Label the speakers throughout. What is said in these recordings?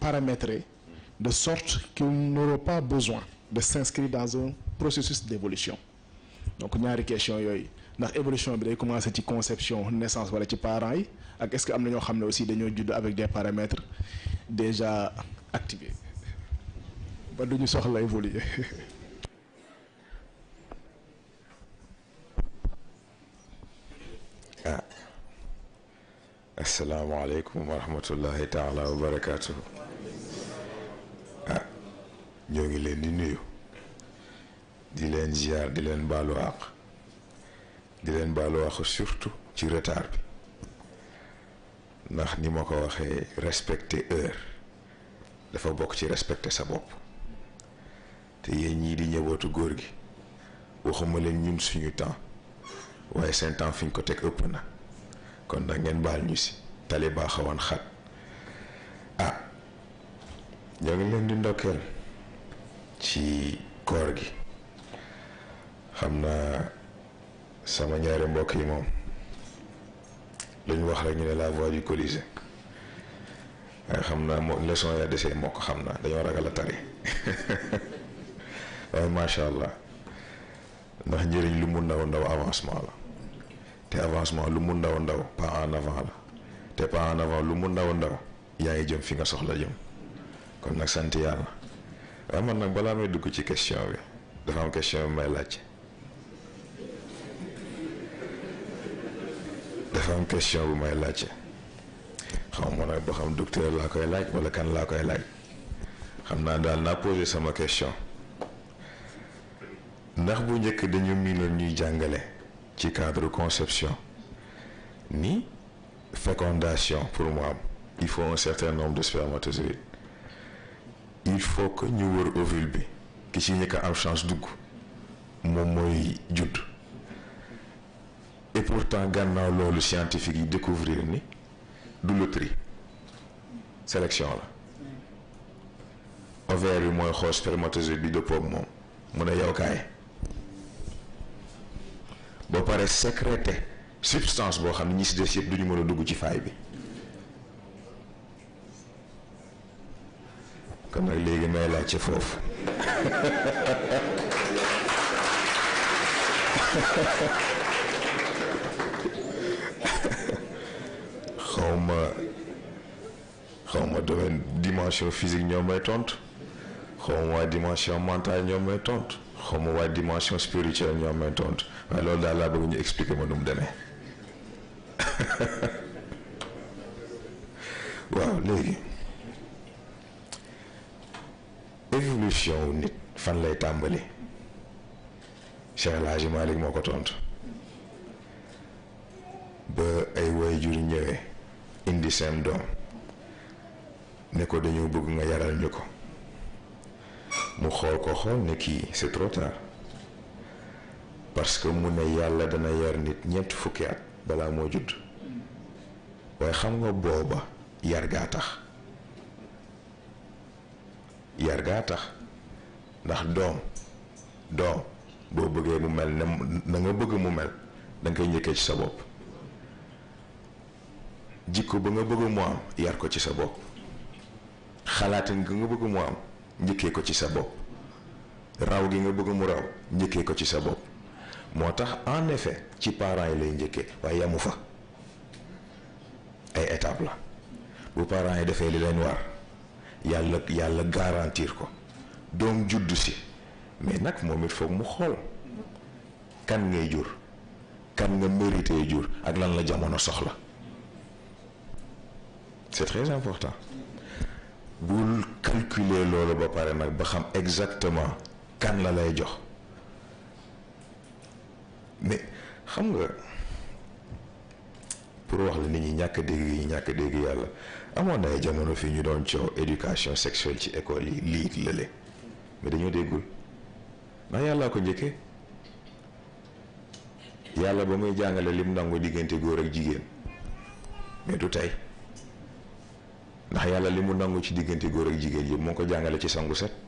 Speaker 1: paramétrer de sorte qu'ils n'auront pas besoin de s'inscrire dans un processus d'évolution donc ñaari question yooyu ndax évolution bi day commencer ci conception naissance wala ci parents yi ak est-ce que am na ñoo xam ne aussi dañoo judd avec des paramètres déjà activés ba du ñu soxla évoluer
Speaker 2: ah asalaamaaleykum wa rahmatullahi taala wa barakaatu ah ñoo ngi leen di nuyu di leen ziar di leen baalu àq di leen baalu àq surtout ci retard bi ndax ni ma ko waxee respecter heure dafa bokk ci respecter sa bopp te yéen ñii di ñëwatu góor gi waxuma leen ñun suñu temps waaye seen temps fi ñu ko teg ëpp na kon nag ngeen baal ñu si tali baa xawoon xat ah ñoo ngi leen di ndokkeel ci koor gi xam naa sama ñaari mbokk yi moom lu ñu wax rek ñu ne la voix du Colisée waaye xam naa moo leçon ya desee moo ko xam naa dañoo ragal a tari waaye macha allah ndax njëriñ lu mu ndaw ndaw avancement la te avancement lu mu ndaw ndaw pas en avant la te pas en avant lu mu ndaw ndaw yaa ngi jëm fi nga soxla jëm kon nag sant yàlla waaye man nag balaa may dugg ci question bi dafa am question bi may laajte dafa am question bu may laajte xaw ma nag boo xam docteur laa koy laaj wala kan laa koy laaj xam naa daal naa posé sama question ndax bu njëkk dañu miinoon ñuy jàngale ci cadre conception ni fécondation pour mu am il faut un certain nombre de spermatozoïdes il faut que ñu wër ovule bi ki ci ñëkk am chance dugg moom mooy judd et pourtant gànnaaw loolu scientifique yi découvrir ni du loterie sélection la ovaire bi mooy xool spermatozoïde bi dëppoo ak moom mu ne yow kaay ba pare sécrété substance boo xam ne ñi si des yëpp du ñu mën a dugg ci faay bi kon nag léegi may laaj ci foofu xawma xawma domaine dimension physique ñoo may tontu xawma waa dimension mentale ñoo may tontu xawma waa dimension spirituelle ñoo may tontu waaye loolu daal laa bëgg ñu expliquer ma nu mu demee waaw léegi évolution wu nit fan lay tàmbali Cheikh El Hadji Malick moo ko tontu ba ay waajur ñëwee indi seen doom ne ko dañoo bëgg nga yaral ñu ko mu xool ko xool ne kii c'est trop tard parce que mu ne yàlla dana yar nit ñeent fukki at balaa moo judd waaye xam nga booba yar gaa tax yar gaa tax ndax doom doom boo bëggee mu mel ne na nga bëgg mu mel da nga koy njëkkee ci sa bopp jikko ba nga bëgg mu am yar ko ci sa bopp xalaatin gi nga bëgg mu am njëkkee ko ci sa bopp raw gi nga bëgg mu raw njëkkee ko ci sa bopp moo tax en effet ci parents yi lay njëkkee waaye yamu fa ay étape la bu parents yi defee li leen war yàlla yàlla garantir ko doom juddu si mais nag moom it foog mu xool kan ngay jur kan nga mérité jur ak lan la jamono soxla c'est très important bul calculer loolu ba pare nag ba xam exactement kan la lay jox mais xam nga pour wax la nit ñi ñàkk dégg yi ñàkk dégg yàlla amoon na ay jamono fii ñu doon coow éducation sexuelle ci école yi lii lële mais dañoo déggul ndax yàllaa ko njëkkee yàlla ba muy jàngale lim nangu diggante góor ak jigéen mais du tey ndax yàlla li mu nangu ci diggante góor ak jigéen yëpp moo ko jàngale ci sangu set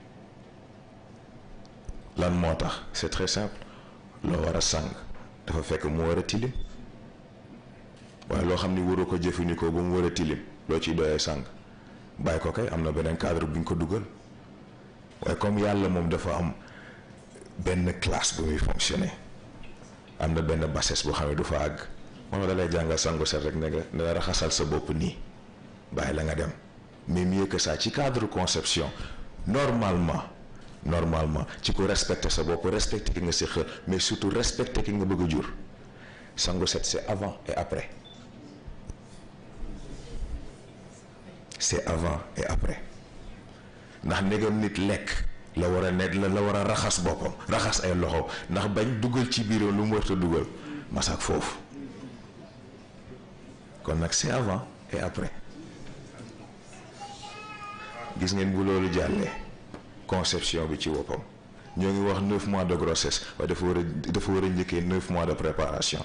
Speaker 2: lan moo tax c'est très simple loo war a sang dafa fekk mu war a tilim waaye loo xam ni waru ko jëfandikoo ba mu war a tilim loo ciy doyee sang bàyyi ko kay am na beneen cadre bu ñu ko dugal waaye comme yàlla moom dafa am benn classe bu muy fonctionner am na benn bassesse boo xam ne du fa àgg moom da lay jàngal sangu set rek ne nga ne la raxasal sa bopp nii bàyyi la nga dem mais mieux que ça ci cadre conception normalement normalement ci ko respecter sa bopp respecter ki nga si xër mais surtout respecter ki nga bëgg a jur sangu set c'est avant et après c'est avant et après ndax ndegam nit lekk la war a nekk la la war a raxas boppam raxas ay loxo ndax bañ dugal ci biiram lu mu warta dugal masak foofu kon nag c'est avant et après gis ngeen bu loolu jàllee conception bi ci boppam ñoo ngi wax neuf mois de grossesse waaye dafa war a dafa war a njëkkee neuf mois de préparation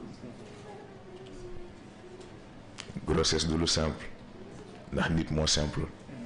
Speaker 2: grossesse du lu simple ndax nit moo simple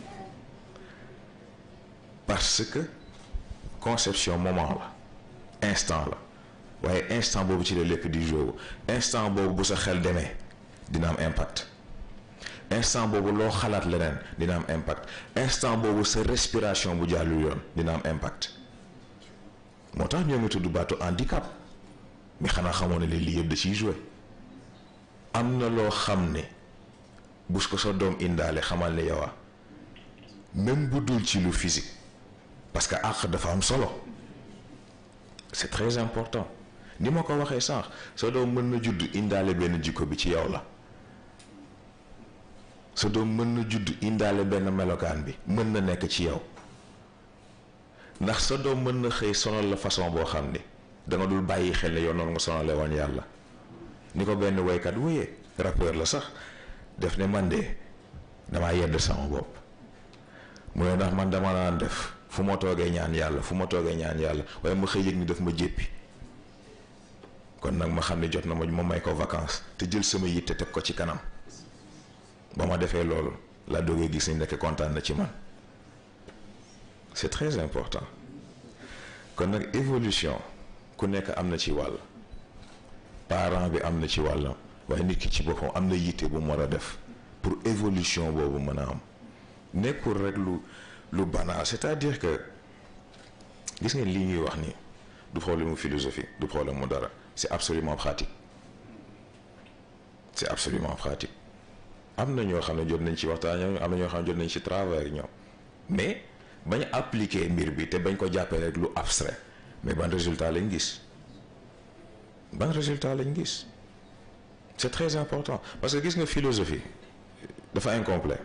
Speaker 2: parce que conception moment la instant la waaye instant boobu ci la lépp di joué instant boobu bu sa xel demee dina am impact instant boobu loo xalaat leneen dina am impact instant boobu sa respiration bu jàllul yoon dina am impact moo tax ñoo ngi tudd baatu handicap mais xanaa xamoon ne lii yëpp da ciy joué am na loo xam ne bu ko sa doom indaale xamal ne yow même bu dul ci lu physique parce que àq dafa am solo c'est très important ni ma ko waxee sànq sa doom mën na judd indaale benn jikko bi ci yow la sa doom mën na judd indaale benn melokaan bi mën na nekk ci yow ndax sa doom mën na xëy sonal la façon boo xam ne danga dul bàyyi xel ne yow noonu nga sonale woon yàlla ni ko benn woykat wéyee rappeur la sax def ne man de damaa yedd sama bopp mu ne ndax man dama naan def fu ma toogee ñaan yàlla fu ma toogee ñaan yàlla waaye ma xëy yëg ni daf ma jéppi kon nag ma xam ne jot na ma ma may ko vacances te jël sama yitte teg ko ci kanam ba ma defee loolu laa doogee gis ni nekk kontaan na ci man c'est très important kon nag évolution ku nekk am na ci wàll parent bi am na ci wàllam waaye nit ki ci boppam am na yitte bu mu war a def pour évolution boobu mën a am nekkul rek lu lu banal c'est-à-dire que gis ngeen lii ñuy wax nii du problème mu philosophie du problème mu dara c'est absolument pratique c'est absolument pratique am na ñoo xam ne jot nañ ci waxtaan ñoom am na ñoo xam ne jot nañ ci travail ñoom mais bañ appliquer mbir bi te bañ ko jàppee rek lu abstrait mais ban résultat lañ gis ban résultat lañ gis c'est très important parce que gis nga philosophie dafa incomplet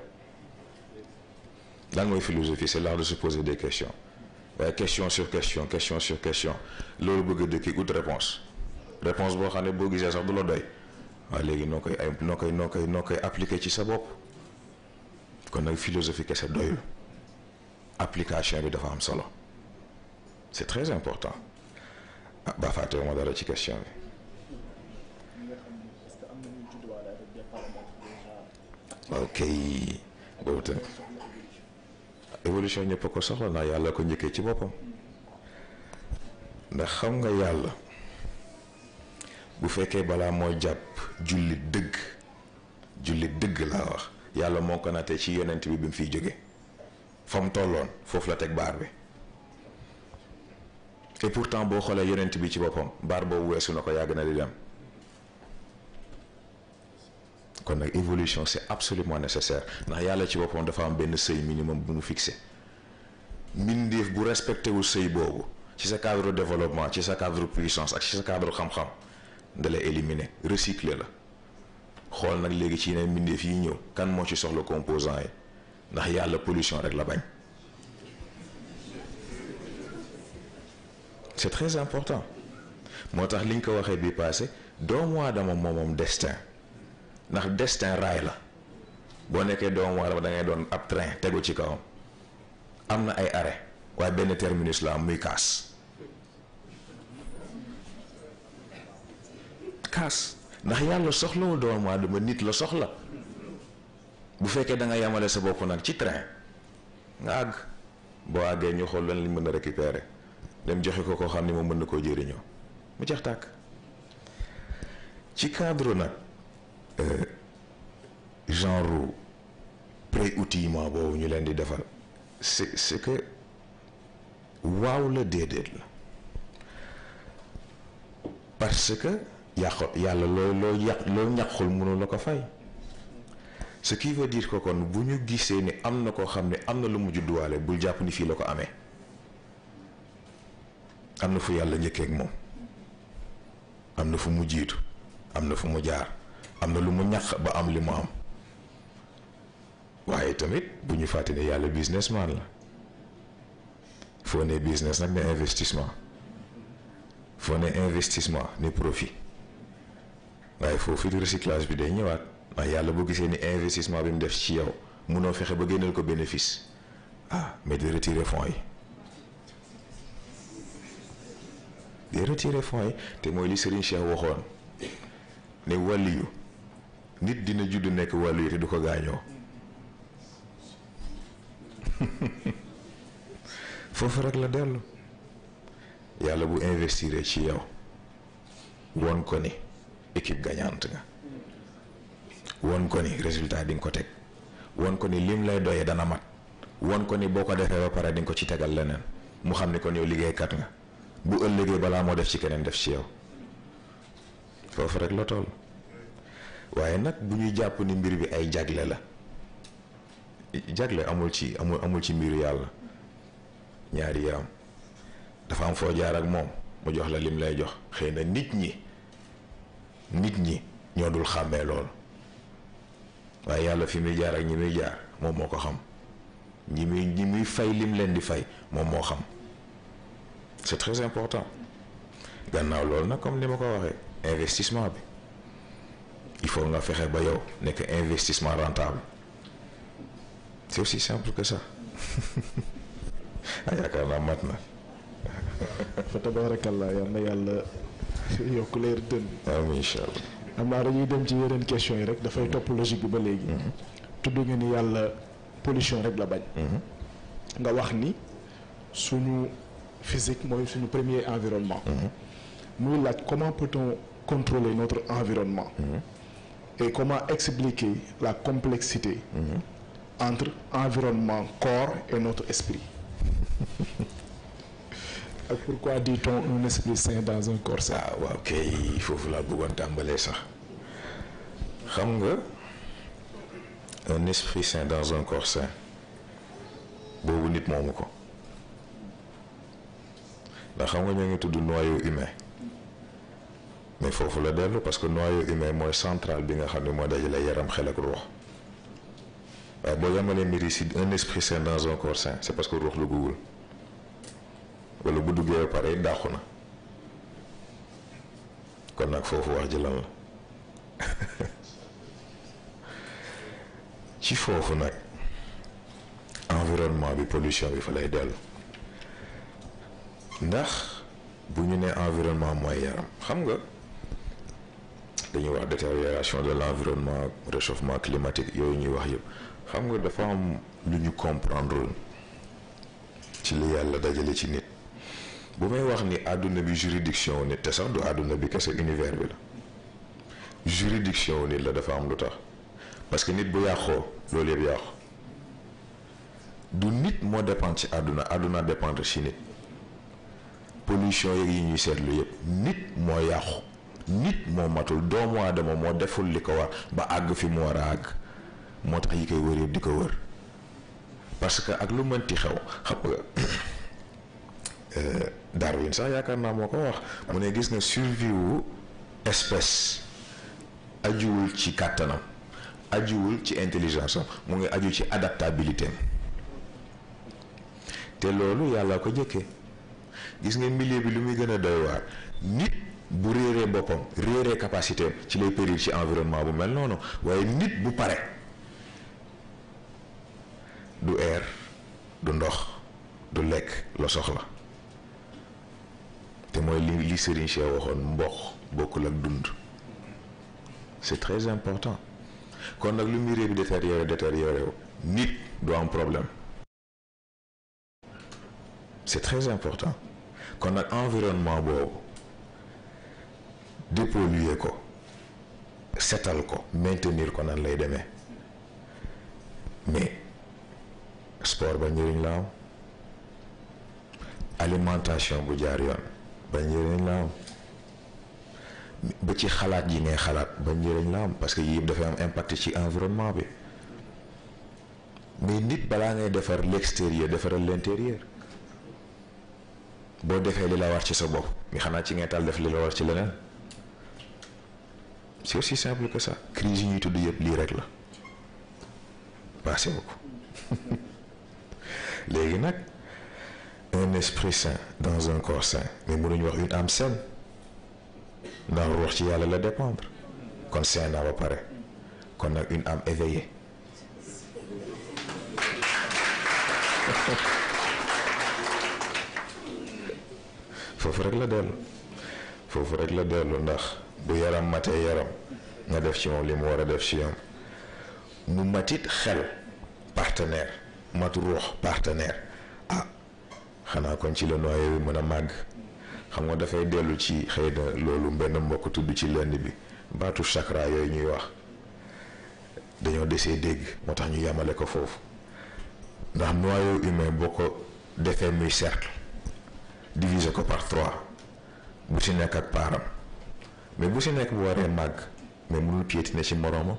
Speaker 2: lan mooy philosophie c'est l'art de se poser des questions waaye question sur question question sur question loolu bëgg a dëkki ut réponse réponse boo xam ne boo gisee sax du la doy waaye léegi noo koy ay noo koy noo koy noo koy appliquer ci sa bopp kon nag philosophie kese doyul application bi dafa am solo c'est très important ah ba fàttewu ma dara ci question bi ok boobu tamit évolution ñëpp a ko soxla ndax yàlla ko njëkkee ci boppam ndax xam nga yàlla bu fekkee balaa moo jàpp jullit dëgg jullit dëgg laa wax yàlla moo ko nattee ci yonent bi bi mu fiy jóge fa mu tolloon foofu la teg baar bi et pourtant boo xoolee yonent bi ci boppam baar boobu weesu na ko yàgg na di dem kon nag évolution c'est absolument nécessaire ndax yàlla ci boppam dafa am benn seuil minimum bu mu fixé mbindeef bu respecté wu seuil boobu ci sa cadre développement ci sa cadre puissance ak ci sa cadre xam-xam da lay éliminer recycler la xool nag léegi ci yeneen mbindeef yi ñëw kan moo ci soxla composant yi ndax yàlla pollution rek la bañ c'est très important moo tax liñ ko waxee bi passé doomu aadama moomoom destin ndax destin raay la boo nekkee doomu aadama da ngay doon ab train tegu ci kawam am na ay arrêt waaye benn terminus la am muy kaas kaas ndax yàlla soxlawul doomu aadama nit la soxla bu fekkee da nga yemale sa bopp nag ci train nga àgg boo àggee ñu xool lan lañ mën a récupérer dem joxe ko koo xam ne moom mën na koo jëriñoo mu jeex tàkk ci cadre nag genre pré-outillement boobu ñu leen di defal c'est c'est que waaw la déedéet la parce que yàq yàlla loo loo yàq loo ñàqul mënu la ko fay ce qui veut dire que kon bu ñu gisee ni am na koo xam ne am na lu mu judduwaale bul jàpp ni fii la ko amee am na fu yàlla njëkkee ak moom am na fu mu jiitu am na fu mu jaar am na lu mu ñàq ba am li mu am waaye tamit bu ñu fàtte ne yàlla businessman la foo ne business nag ne investissement foo ne investissement ne profit waaye foofu recyclage bi day ñëwaat ndax yàlla boo gisee ni investissement bi mu def ci yow munoo fexe ba génneel ko bénéfice ah mais di retirer fonds yi di retirer fonds yi te mooy li Serigne Cheikh waxoon ne wàlliyu nit dina judd nekk wàlliyu te du ko gaañoo foofu rek la dellu yàlla bu investir ci yow won ko ni équipe gagnante nga won ko ni résultat di nga ko teg won ko ni lim lay doyee dana mat won ko ni boo ko defee ba pare di nga ko ci tegal leneen mu xam ni kon yow liggéeykat nga bu ëllëgee balaa moo def ci keneen def ci yow foofu rek la toll waaye nag bu ñuy jàpp ni mbir bi ay jagle la jagle amul ci amul amul ci mbiru yàlla ñaari yaram dafa am foo jaar ak moom mu jox la lim lay jox xëy na nit ñi nit ñi ñoo dul xàmmee lool waaye yàlla fi muy jaar ak ñi muy jaar moom moo ko xam ñi muy ñi muy fay lim leen di fay moom moo xam c'est très important gannaaw loolu nag comme ni ma ko waxee investissement bi il faut nga fexe ba yow nekk investissement rentable c'est aussi simple que ça ah yaakaar naa mat na.
Speaker 1: fa tabarakallah yal na yàlla yokk leer dën.
Speaker 2: amiin incha allah.
Speaker 1: xam naa dañuy dem ci yeneen questions yi rek dafay topp logique bi ba léegi. tudd nga ni yàlla pollution rek la bañ. nga wax ni suñu physique mooy suñu premier environnement. muy laaj comment peut-on contrôler notre environnement. et comment expliquer la complexité. entre environnement corps et notre esprit. ak pourquoi dit-on un esprit sain dans un corps sain.
Speaker 2: ah waaw kay foofu laa bëggoon tàmbalee sax xam nga un esprit sain dans un corps sain boobu nit moomu ko ndax xam nga ñoo ngi tudd noyau humain mais foofu la dellu parce que noyau humain mooy central bi nga xam ne moo dajale yaram xel ak ruux waaye boo yamalee mbir yi si un esprit sain dans un corps sain c'est parce que ruux la guggul wala bu duggee ba pare dàqu na kon nag foofu wax ji lan la ci foofu nag environnement bi pollution bi fa lay dellu ndax bu ñu nee environnement mooy yaram xam nga dañuy wax détérioration de l'environnement réchauffement climatique yooyu ñuy wax yëpp xam nga dafa am lu ñu comprendre ci li yàlla dajale ci nit bu may wax ni àdduna bi juridiction wu nit te sax du àdduna bi kese univers bi la juridiction wu nit la dafa am lu tax parce que nit bu yàqoo loolu yëpp yàqu du nit moo dépendre ci àdduna àdduna dépendre ci nit pollution yeeg yi ñuy seetlu yëpp nit moo yàqu nit moo matul doomu aadama moo deful li ko war ba àgg fi mu war a àgg moo tax yi koy wër yëpp di ko wër parce que ak lu mënti xew xam nga Darwin sax yaakaar naa moo ko wax mu ne gis nga survie wu espèce ajuwul ci kàttanam ajuwul ci intelligence am mu ngi aju ci adaptabilité am te loolu yàlla ko jëkkee gis nga milieu bi lu muy gën a doy waar nit bu réeree boppam réeree capacité am ci lay périr ci environnement bu mel noonu waaye nit bu pare du air du ndox du lekk la soxla te mooy li li Serigne Cheikh waxoon mboq bokkul ak dund c'est très important kon nag lu mbiree bi détérioré détérioré wu nit du am problème c'est très important kon nag environnement boobu dépolluer ko setal ko maintenir ko nan lay demee mais sport ba njëriñ la am alimentation bu jaar yoon ba njëriñ la am ba ci xalaat yi ngay xalaat ba njëriñ la am parce que yii yëpp dafay am impact ci environnement bi mais nit balaa ngay defar l'extérieur defaral l'intérieur boo defee li la war ci sa bopp mi xanaa ci ngay taal def li la war ci leneen c'est aussi simple que ça crise yi ñuy tudd yëpp lii rek la passé ko léegi nag un esprit sain dans un corps sain mais mënuñu wax une âme saine ndax ruux ci yàlla la dépendre kon sain naa ba pare kon nag une âme éveillée foofu rek la dellu foofu rek la dellu ndax bu yaram matee yaram nga def ci moom li mu war a def ci yoon mu matit xel partenaire mat ruux partenaire ah xanaa kon ci la noyé bi mën a màgg xam nga dafay dellu ci xëy na loolu benn mbokk tudd ci lenn bi baatu chakra yooyu ñuy wax dañoo desee dégg moo tax ñu yamale ko foofu ndax noyau humain boo ko defee muy cercle diviser ko par trois bu ci nekk ak paaram mais bu ci nekk bu waree màgg mais mënul piétiner ci moroomam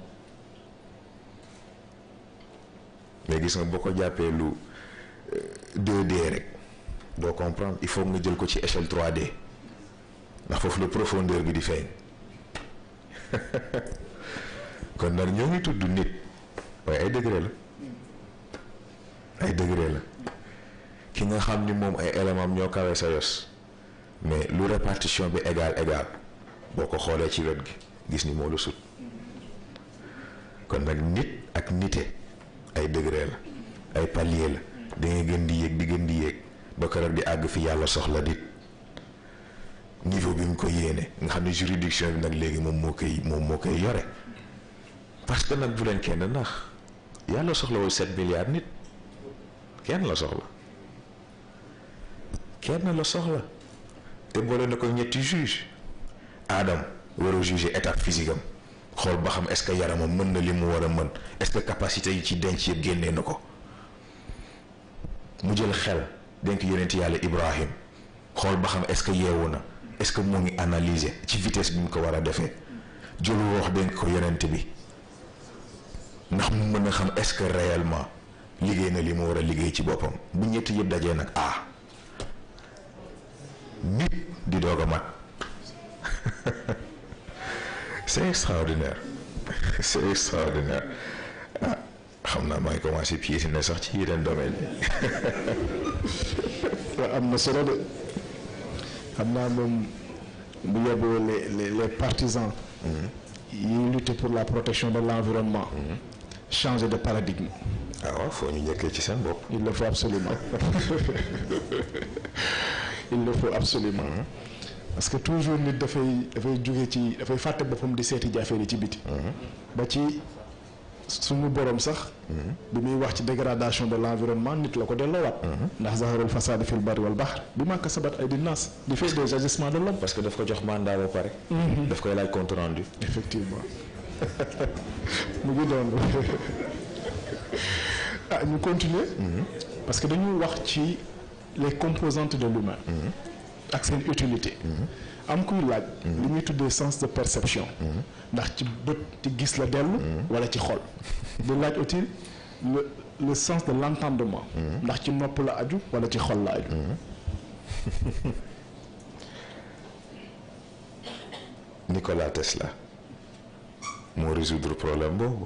Speaker 2: mais gis nga boo ko jàppee lu 2D rek doo comprendre il faut nga jël ko ci échelle 3D ndax foofu la profondeur bi di feeñ kon nag ñoo ngi tudd nit waaye ay degré la ay degré la ki nga xam ni moom ay éléments ñoo kawe sa yos mais lu répartition bi égal égal boo ko xoolee ci wet gi gis ni moo la sut kon nag nit ak nite ay degré la ay palier la da ngay gën di yéeg di gën di yéeg ba keroog di àgg fi yàlla soxla dit niveau bi mu ko yéene nga xam ne juridiction bi nag léegi moom moo koy moom moo koy yore parce que nag bu leen kenn nax yàlla soxlawul sept milliards nit kenn la soxla kenn la soxla te boole na ko ñetti juge Adam war a juger état physique am xool ba xam est-ce que yaramam mën na li mu war a mën est-ce que capacité yi ci denc yëpp génnee na ko mu jël xel denk yonent yàlla Ibrahim xool ba xam est-ce que yeewu na est-ce que mu ngi analyser ci vitesse bi mu ko war a defee jël wax denk ko yonent bi ndax mu mën a xam est-ce que réellement liggéey na li mu war a liggéey ci boppam bu ñetti yëpp dajee nag ah nit di doog a mat c'est extraordinaire c'est extraordinaire ah xam naa maa ngi commencé piétiner sax ci yeneen domaine
Speaker 1: yi. am na solo de xam naa moom bu yóbboo les les les partisans. yi lutter pour la protection de l'environnement. changer de paradigme.
Speaker 2: ah waaw foo ñu njëkkee ci seen bopp.
Speaker 1: il le faut absolument il le faut absolument parce que toujours nit dafay dafay jóge ci dafay fàtte boppam di seeti jafe yi ci biti. ba ci suñu borom sax. bi muy wax ci dégradation de l'environnement nit la ko delloowaat. ndax zaharul fasad fil barri wal bahr bi ma kasabat aydi nas di fait des agissements de l'homme
Speaker 2: parce que daf ko jox mandat ba pare. daf koy laaj compte rendu.
Speaker 1: effectivement mu ngi doon ah ñu continuer. parce que dañu wax ci les composantes de l'humain ak seen utilité. am kuy laaj. li ñuy tuddee sens de perception. ndax ci bët ci gis la dellu. wala ci xol. di laaj aussi le le sens de l'entendement. ndax ci nopp la aju wala ci xol la aju.
Speaker 2: Nikola Tesla moo résoudre problème boobu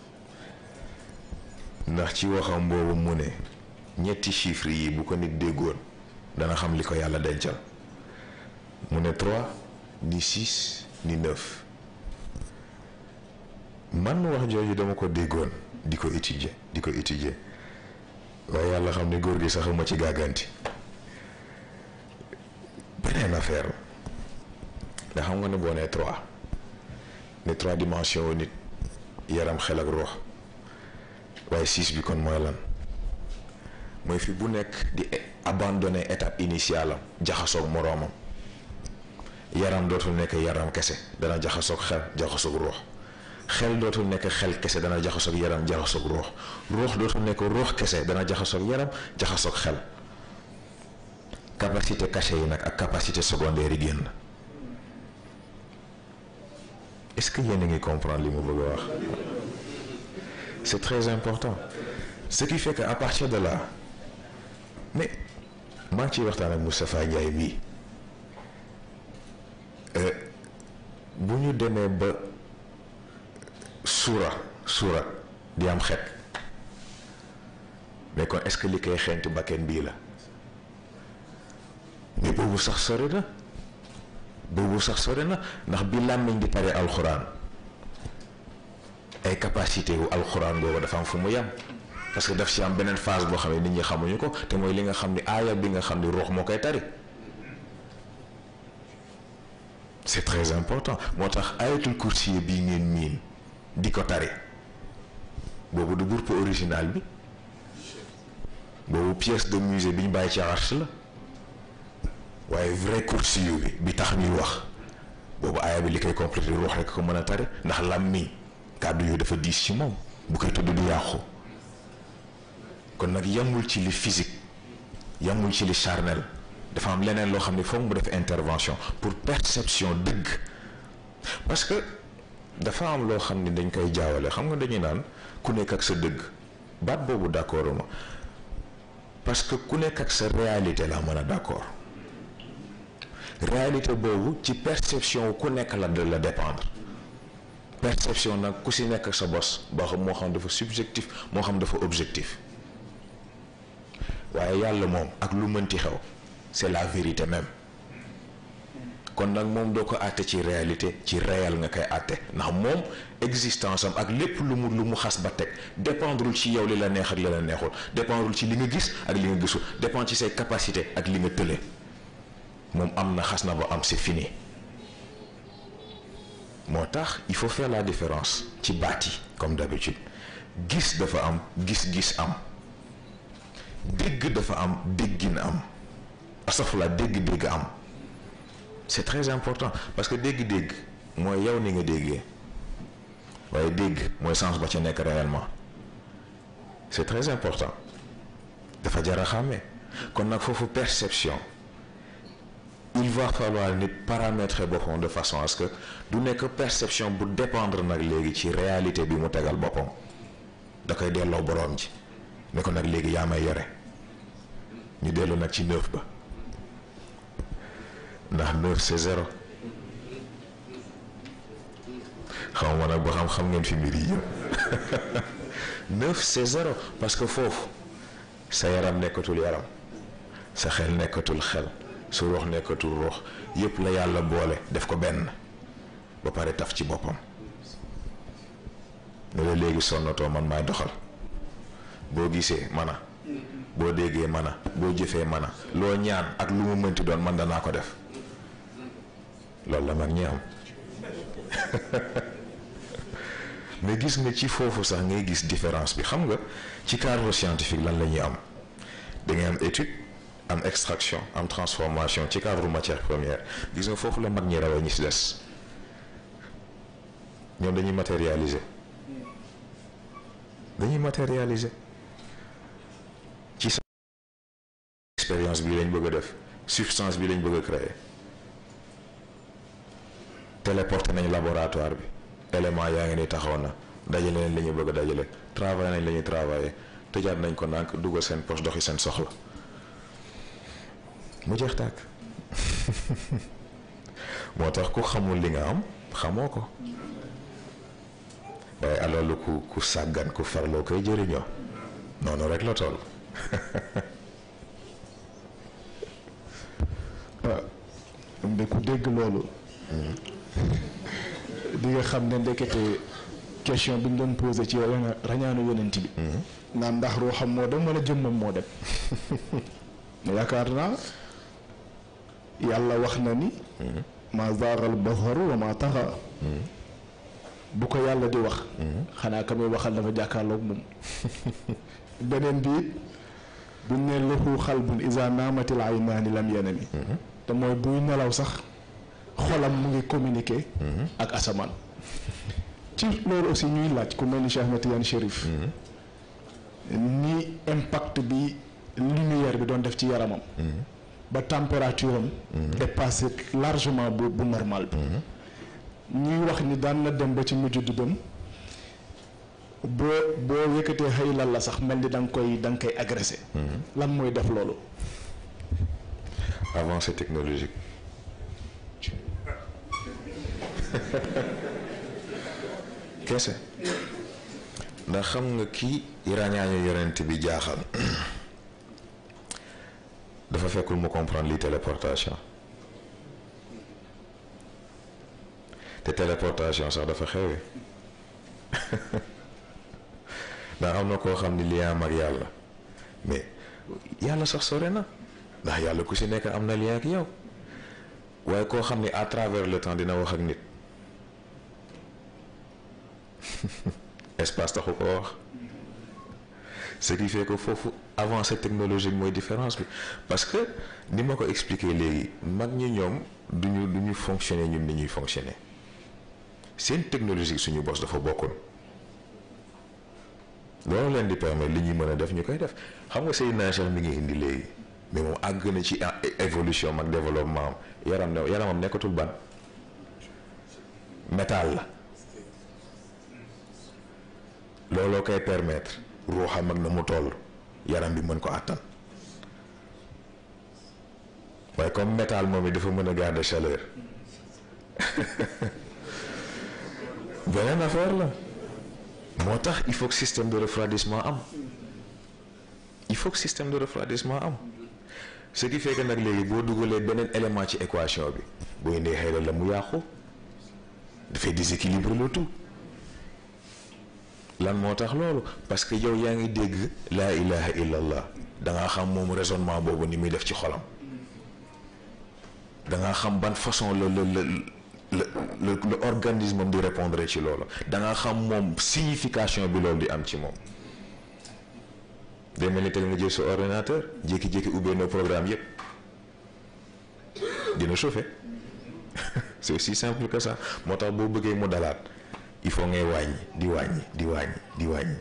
Speaker 2: ndax ci waxam boobu mu ne ñetti chiffres yi bu ko nit déggoon dana xam li ko yàlla dencal mu ne trois ni six ni neuf man wax jooju dama ko déggoon di ko étudier di ko étudier waaye yàlla xam ne góor gi sax ma ci gàgganti beneen affaire la xam nga ne boo nee trois ne trois dimensions nit yaram xel ak ruux waaye six bi kon mooy lan mooy fi bu nekk di abandonner étape initiale am jaxasoog moroomam yaram dootul nekk yaram kese dana jaxasoog xel jaxasoog ruux xel dootul nekk xel kese dana jaxasoog yaram jaxasoog ruux ruux dootul nekk ruux kese dana jaxasoog yaram jaxasoog xel capacité cachée yi nag ak capacité secondaire yi génn est-ce que yéen a ngi comprendre li mu bëgg a wax c'est très important ce qui fait que à partir de là mais maa ngi ciy waxtaan ak Moustapha Ndiaye bii bu ñu demee ba suura suura di am xet mais kon est-ce que li koy xeenti bakken bii la mais boobu sax sori na boobu sax sori na ndax bi làmmiñ di pare alxuraan ay capacité wu alxuraan boobu dafa am fu mu yem parce que daf ci am beneen phase boo xam ne nit ñi xamuñu ko te mooy li nga xam ni aaya bi nga xam ni ruux moo koy tari c'est très important moo tax ayatul kursi bii ngeen miin di ko tari boobu du groupe original bi boobu pièce de musée bi ñu bàyyi ci arche la waaye vrai kursi yu bi bi tax ñuy wax boobu aaya bi li koy complété ruux rek ko mën a tari ndax làmmiñ kàddu yu dafa diis ci moom bu koy tudd du yàqu kon nag yamul ci li physique yamul ci li charnel dafa am leneen loo xam ne foog mu def intervention pour perception dëgg parce que dafa am loo xam ne dañ koy jaawale xam nga dañuy naan ku nekk ak sa dëgg baat boobu d'accord ma parce que ku nekk ak sa réalité la mën a d'accord réalité boobu ci perception ku nekk la de la dépendre perception nag ku si nekk ak sa bos boo xam moo xam dafa subjectif moo xam dafa objectif waaye yàlla moom ak lu mënti xew c'est la vérité même kon nag moom doo ko àtte ci réalité ci réel nga koy àtte ndax moom existence am ak lépp lu mu lu mu xas ba teg dépendrul ci yow li la neex ak li la neexul dépendrul ci li nga gis ak li nga gisul dépend ci say capacité ak li nga tële moom am na xas na ba am c'est fini moo tax il faut faire la différence ci baat yi comme d'habitude gis dafa am gis-gis am dégg dafa am déggin am astafurlah dégg-dégg am c'est très important parce que dégg-dégg mooy yow ni nga déggee waaye dégg mooy sens ba ca nekk réellement c'est très important dafa jar a xàmmee kon nag foofu perception il va falloir nit paramétrer boppam de façon à ce que du nekk perception bu dépendre nag léegi ci réalité bi mu tegal boppam da koy delloo boroom ji ne ko nag léegi yaa may yore ñu dellu nag ci neuf ba ndax neuf c'est zéro xaw ma nag ba xam xam ngeen fi mbir yi yëpp neuf c'est zéro parce que foofu sa yaram nekkatul yaram sa xel nekkatul xel su ruux nekkatul ruux yëpp la yàlla boole def ko benn ba pare taf ci boppam ne la léegi sonnatoo man maay doxal boo gisee mana boo déggee mana boo jëfee mana loo ñaan ak lu mu mënti doon man danaa ko def loolu la mag ñi am mais gis nga ci foofu sax ngay gis différence bi xam nga ci cadre scientifique lan la ñuy am da ngay am étude am extraction am transformation ci cadre matière première gis nga foofu la mag ñi rawee ñi si des ñoom dañuy matérialiser dañuy matérialiser ci sa expérience bi lañ bëgg a def substance bi lañ bëgg a créer téléporté nañ laboratoire bi élément yaa ngi ni taxaw na dajale nañ la ñu bëgg a dajale travaillé nañ la ñuy travaillé tëjaat nañ ko ndànk dugal seen poche doxi seen soxla mu jeex tàkk moo tax ku xamul li nga am xamoo ko waaye alors ku ku sàggan ku farloo koy jëriñoo noonu rek la toll.
Speaker 1: waaw de ku dégg loolu. di nga xam ne ndekete question bi ñu doon posé ci rañaanu yonent bi. naan ndax ruuxam moo dem wala jëmmam moo dem. yaakaar naa yàlla wax na ni. ma zaagal basaru wa ma taxa. bu ko yàlla di wax. xanaa ka muy waxal dafa jàkkaarloog moom. beneen bi it buñ ne lahu xalbun isa naamatil aynaani lam yanami. te mooy buy nelaw sax xolam mu ngi communiquer. ak asamaan. ci loolu aussi ñuy laaj ku mel ni Cheikh Ahmed Tidiane Chérif ni impact bi lumière bi doon def ci yaramam ba température am dépassé largement bu bu normal bi ñuy wax ni daan na dem ba ci mujj di dem boo boo yëkkatee xëy lan la sax mel ni da nga koy da nga koy agressé lan mooy def loolu
Speaker 2: avancée technologique kese ndax xam nga kii ràññaañu yonent bi jaaxal dafa fekkul mu comprendre li téléportation te téléportation sax dafa xewe ndax am na koo xam ni lien am ak yàlla mais yàlla sax sore na ndax yàlla ku si nekk am na lien ak yow waaye koo xam ni à travers le temps dina wax ak nit espace taxu ko wax ce qui fait que foofu avancée technologique mooy différence bi parce que ni ma ko expliquer léegi mag ñi ñoom duñu du ñu fonctionner ñun ni ñuy fonctionner seen technologie suñu bos dafa bokkul loolu leen di permettre li ñuy mën a def ñu koy def xam nga say nager mi ngi indi léegi mais moom àgg na ci évolution mag développement am yaram ne yaramam nekkatul ban métal la looloo koy permettre ruuxam ak na mu toll yaram bi mën ko àttan waaye comme métal moom it dafa mën a garder chaleur beneen affaire la moo tax il faut que système de refroidissement am il faut que système de refroidissement am ce qui fait que nag léegi boo dugalee beneen élément ci équation bi boo indee xëy la mu yàqu dafay déséquilibre le tout lan moo tax loolu parce que yow yaa ngi dégg laa ilaha illallah da ngaa xam moom raisonnement boobu ni muy def ci xolam da ngaa xam ban façon la la la la le organisme am di répondre ci loolu da ngaa xam moom signification bi loolu di am ci moom day mel ni teg nga jël sa ordinateur jékki-jékki ubbee na programme yépp dina chauffer c'est aussi simple que ça moo tax boo bëggee mu dalaat il faut ngay wàññi di wàññi di wàññi di wàññi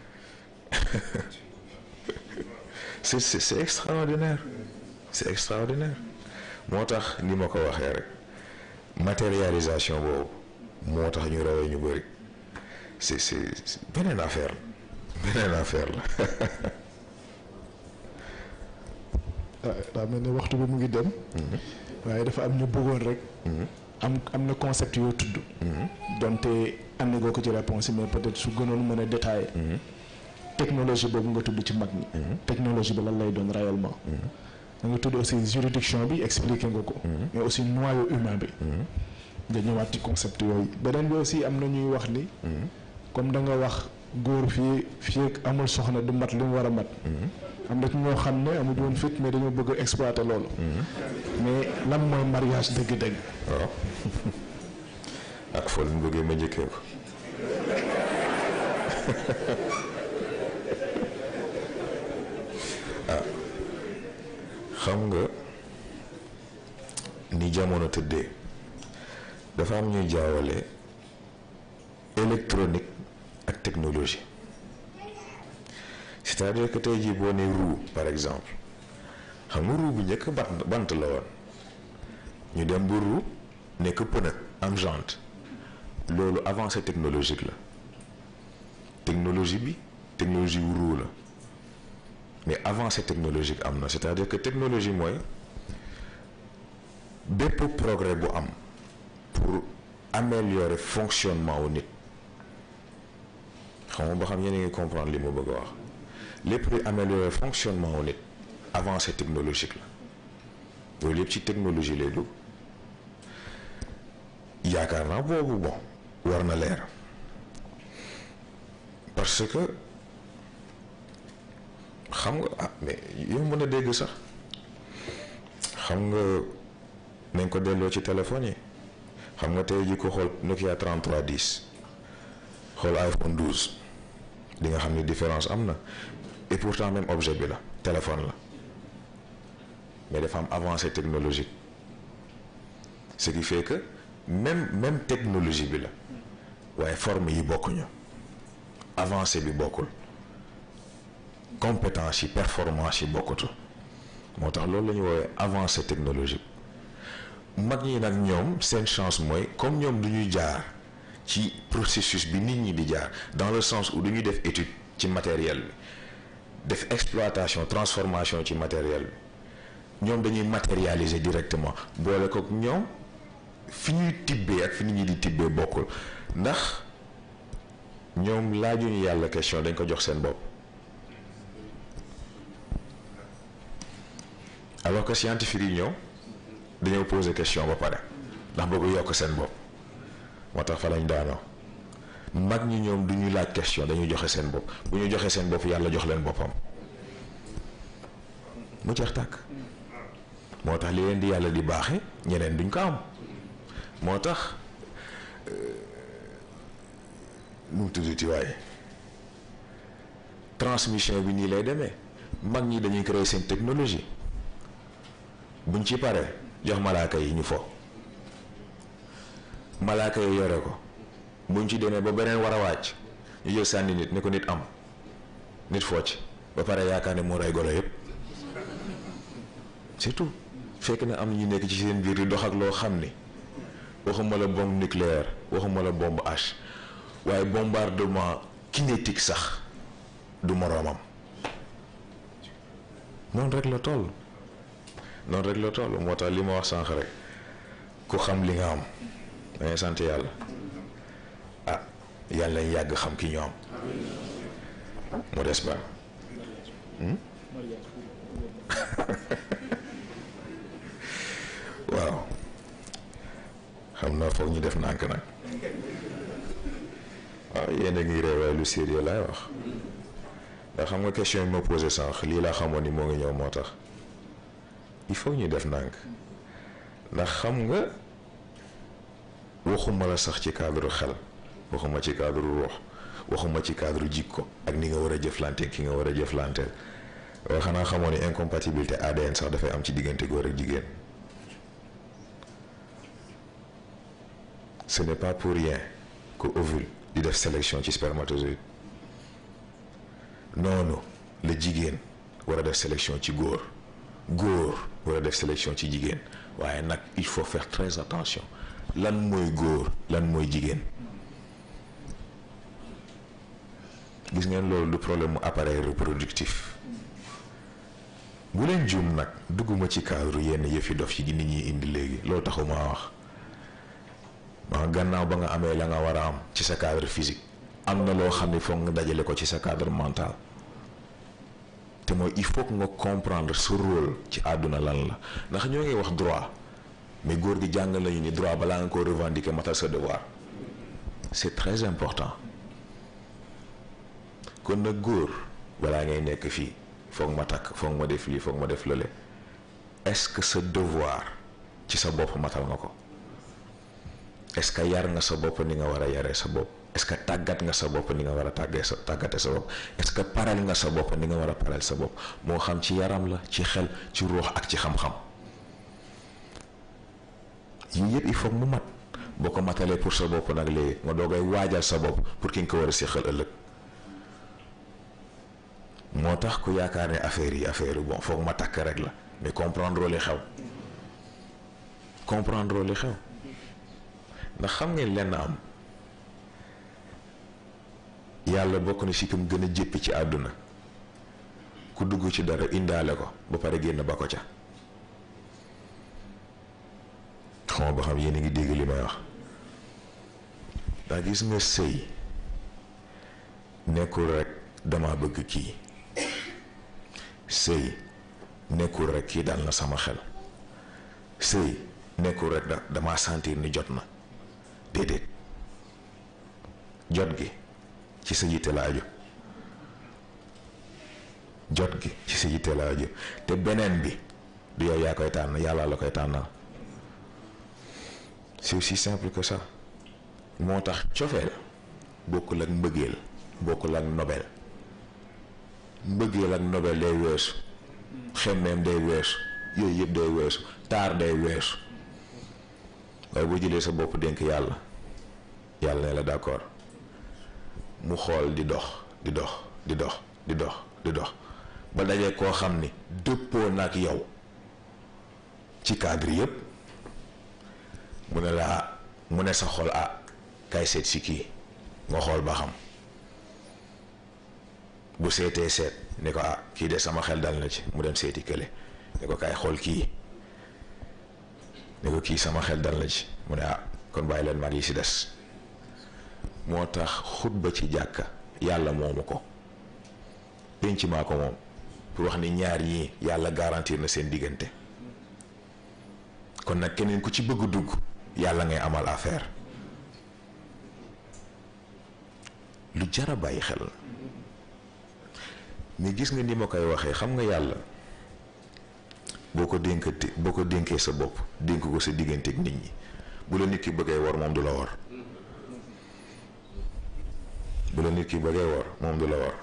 Speaker 2: c'est c'est c'est extraordinaire c'est extraordinaire moo tax ni ma ko waxee rek matérialisation boobu moo tax ñu rawee ñu bëri c'est c'est beneen affaire la beneen affaire la
Speaker 1: daa mel ni waxtu bi mu ngi dem waaye dafa am ñu bëggoon rek am am na concept yoo tudd donte andi nga ko ci réponse yi mais peut-être su gënoon mën a détailler technologie boobu nga tudd ci mag ñi technologie bi lan lay doon réellement da nga tudd aussi juridiction bi expliqué nga ko mais aussi noyau humain bi nga ñëwaat ci concept yooyu beneen bi aussi am na ñuy wax ni comme da nga wax góor fii fii amul soxna du mat li mu war a mat am na ci ñoo xam ne amuñu woon fit mais dañoo bëgg a exploiter loolu mais lan mooy mariage dëgg-dëgg
Speaker 2: waaw ak foo leen bëggee ma njëkkee ko ah xam nga ni jamono tëddee dafa am ñuy jaawale électronique ak technologie c'est-à-dire que tey jii boo nee roue par exemple xam nga roue bu njëkk bant bant la woon ñu dem ba roue nekk pneu am jante loolu avancée technologique la technologie bi technologie wu roue la mais avancée technologique am na c'est-à-dire que technologie mooy bépp progrès bu am pour améliorer fonctionnement wu nit xam nga ba xam yéen a ngi comprendre li ma bëgg a wax lépp luy améliorer fonctionnement wu nit avancée technologique la loolu yëpp ci technologie lay dugg yaakaar naa boobu bon war na leer parce que xam nga ah mais yow mën a dégg sax xam nga nañ ko delloo ci téléphone yi xam nga tey ji ko xool Nokia 3310 xool iPhone 12 di nga xam ni différence am na et pourtant même objet bi la téléphone la mais dafa am avancée technologique ce qui fait que même même technologie bi la waaye forme yi bokkuñu avancé bi bokkul compétence yi performance yi bokkutu moo tax loolu la ñu woowee avancée technologique mag ñi nag ñoom seen chance mooy comme ñoom du ñuy jaar ci processus bi nit ñi di jaar dans le sens où du ñuy def étude ci matériel bi def exploitation transformation ci matériel bi ñoom dañuy matérialiser directement boole ko ñoom fi ñuy tibbee ak fi nit ñi di tibbee bokkul ndax ñoom laajuñu yàlla question dañ ko jox seen bopp alors que scientifique yi ñëw dañoo poser question ba pare ndax bëgg yokk seen bopp moo tax fa lañ daanoo mag ñi ñoom du ñu laaj question dañuy joxe seen bopp bu ñu joxe seen bopp yàlla jox leen boppam mu jeex tàkk moo tax li leen di yàlla di baaxe ñeneen duñ ko am moo tax nu mu tuddati waaye transmission bi nii lay demee mag ñi dañuy créer seen technologie buñ ci paree jox malaaka yi ñu fo malaaka yi yore ko buñ ci demee ba beneen war a wàcc ñu jël sànni nit ne ko nit am nit focc ba pare yaakaar ne moo rey golo yépp c'est tout fekk na am ñu nekk ci seen biir di dox ak loo xam ni waxuma la bombe nucléaire waxuma la bombe H waaye bombardement kinétique sax du moroomam noonu rek la toll noonu rek la toll moo tax li ma wax sànq rek ku xam li nga am dangay sant yàlla ah yàlla yàgg xam ki ñu am mu des ba waaw xam naa foog ñu def nànk nag waaw yéen a ngi ree waaye lu sérieux laay wax ndax xam nga question yi ma posé sànq lii laa xamoon ni moo ngi ñëw moo tax il faut ñu def nànk ndax xam nga waxuma la sax ci cadre xel waxuma ci cadre ruux waxuma ci cadre jikko ak ni nga war a jëflante ki nga war a jëflanteel waaye xanaa xamoon ni incompatibilité ADN sax dafay am ci diggante góor ak jigéen ce n'est pas pour rien que ovule di def sélection ci spermatozoïde noonu la jigéen war a def sélection ci góor góor war a def sélection ci jigéen waaye nag il faut faire très attention lan mooy góor lan mooy jigéen gis ngeen loolu du problème mu appareil reproductif bu leen juum nag dugguma ci cadre yenn yëfi dof ci nit ñi indi léegi loolu taxuma wax ma gannaaw ba nga amee la nga war a am ci sa cadre physique am na loo xam ne foog nga dajale ko ci sa cadre mental te mooy il faut que nga comprendre sa rôle ci àdduna lan la ndax ñoo ngi wax droit mais góor gi jàngal nañu ni droit balaa nga ko revendiquer matal sa devoir c'est très important kon nag góor balaa ngay nekk fii foog ma takk foog ma def lii foog ma def lële est-ce que sa devoir ci sa bopp matal nga ko est-ce que yar nga sa bopp ni nga war a yaree sa bopp est-ce que tàggat nga sa bopp ni nga war a tàggee sa tàggate sa bopp est-ce que pareel nga sa bopp ni nga war a pareel sa bopp moo xam ci yaram la ci xel ci ruux ak ci xam-xam yii yëpp il faut mu mat boo ko matalee pour sa bopp nag léegi nga doogay waajal sa bopp pour ki nga ko war a séqal ëllëg moo tax ku yaakaar ne affaire yi affaire yi bon foog ma takk rek la mais comprendre li xew comprendre li xew ndax xam ngeen lenn am yàlla bokk na si kam gën a jéppi ci àdduna ku dugg ci dara indaale ko ba pare génn ba ko ca xamoo ba xam yéen a ngi dégg li may wax ndax gis nga sëy nekkul rek dama bëgg kii sëy nekkul rek kii dal na sama xel sëy nekkul rek da dama sentir ni jot na déedéet jot gi ci sa yitte la aju jot gi ci sa yitte la aju te beneen bi du yow yaa koy tànn yàlla la koy tànnal c'est aussi simple que ça moo tax cofeel bokkul ak mbëggeel bokkul ak nobel mbëggeel ak nobel day weesu xemmeem day weesu yooyu yëpp day weesu taar day weesu waaye boo jëlee sa bopp dénk yàlla yàlla ne la d'accord mu xool di dox di dox di dox di dox di dox ba dajee koo xam ni dëppoo nag yow ci cadre yépp mu ne la ah mu ne sa xol ah kay seet si kii nga xool ba xam bu seetee seet ni ko ah kii de sama xel dal na ci mu dem seeti kële ni ko kay xool kii ni ko kii sama xel dal na ci mu ne ah kon bàyyi leen mag yi si des moo tax xutba ci jàkka yàlla moomu ko penc maa ko moom pour wax ni ñaar ñii yàlla garantir na seen diggante kon nag keneen ku ci bëgg dugg yàlla ngay amal affaire lu jar a bàyyi xel la mais gis nga ni ma koy waxee xam nga yàlla boo ko dénkati boo ko dénkee sa bopp dénk ko sa diggante ak nit ñi bu la nit ki bëggee war moom du la war bu la nit ki bëggee war moom du la war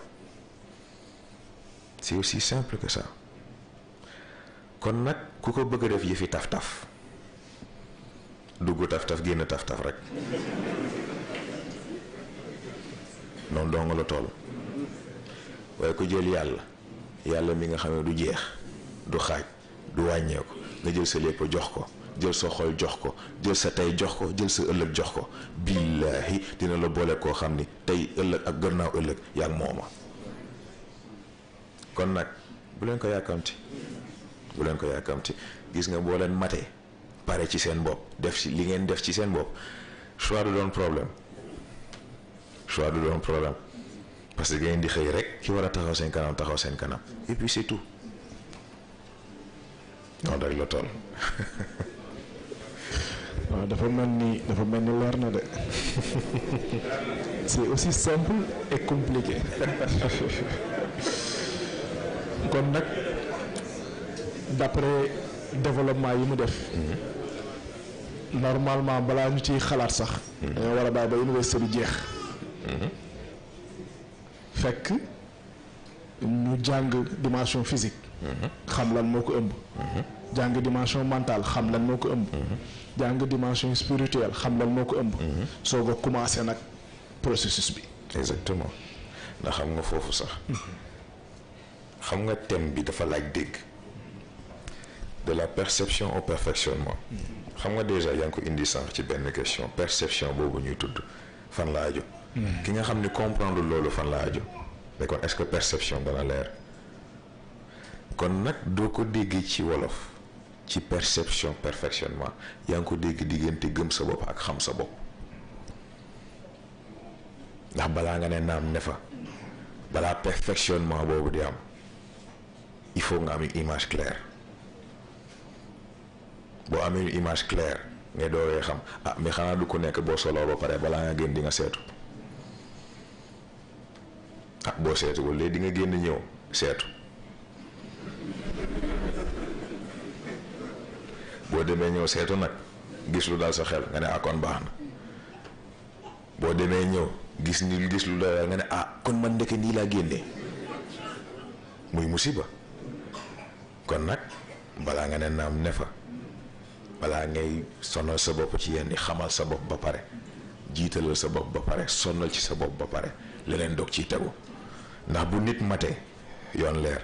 Speaker 2: c'est aussi simple que ça kon nag ku ko bëgg a def yëfi taf-taf dugg taf-taf génn taf-taf rek noonu doo nga la toll waaye ko jël yàlla yàlla mi nga xam ne du jeex du xaaj du wàññeeku nga jël sa lépp jox ko jël sa xol jox ko jël sa tey jox ko jël sa ëllëg jox ko billaahi dina la boole koo xam ni tey ëllëg ak gannaaw ëllëg yaa ngi mooma kon nag bu leen ko yàkkamti bu leen ko yàkkamti gis nga boo leen matee pare ci seen bopp def ci li ngeen def ci seen bopp choix du doon problème choix du doon problème parce que ngeen di xëy rek ki war a taxaw seen kanam taxaw seen kanam et puis c'est tout noonu rek la toll.
Speaker 1: waaw dafa mel ni dafa mel ni leer na de c'est aussi simple et compliqué kon nag d'après développement yi mu def normalement balaa ñu ciy xalaat sax dañoo war a bàyyi ba université bi jeex fekk ñu jàng dimension physique xam lan moo ko ëmb jàng dimension mentale xam lan moo ko ëmb jàng dimension spirituelle xam lan moo ko ëmb soo ko commencé nag processus bi
Speaker 2: exactement ndax xam nga foofu sax xam nga thème bi dafa laaj dégg de la perception au perfectionnement xam nga déjà yaa ngi ko indi sànq ci benn question perception boobu ñuy tudd fan la aju ki nga xam ni comprendre loolu fan la aju mais kon est-ce que perception dana leer kon nag doo ko dégg ci wolof ci perception perfectionnement yaa ngi ko dégg diggante gëm sa bopp ak xam sa bopp ndax balaa nga ne naam ne fa balaa perfectionnement boobu di am il faut nga am une image claire boo amee une image claire ngay dooree xam ah mais xanaa du ko nekk boo soloo ba pare balaa nga génn di nga seetu ah boo seetuwul léegi di nga génn ñëw seetu boo demee ñëw seetu nag gis lu dal sa xel nga ne ah kon baax na boo demee ñëw gis ni gis lu dal nga ne ah kon man ndeke nii laa génnee muy musiba kon nag balaa nga ne naam ne fa balaa ngay sonal sa bopp ci yenn xamal sa bopp ba pare jiitalal sa bopp ba pare sonal ci sa bopp ba pare leneen dog ciy tegu ndax bu nit matee yoon leer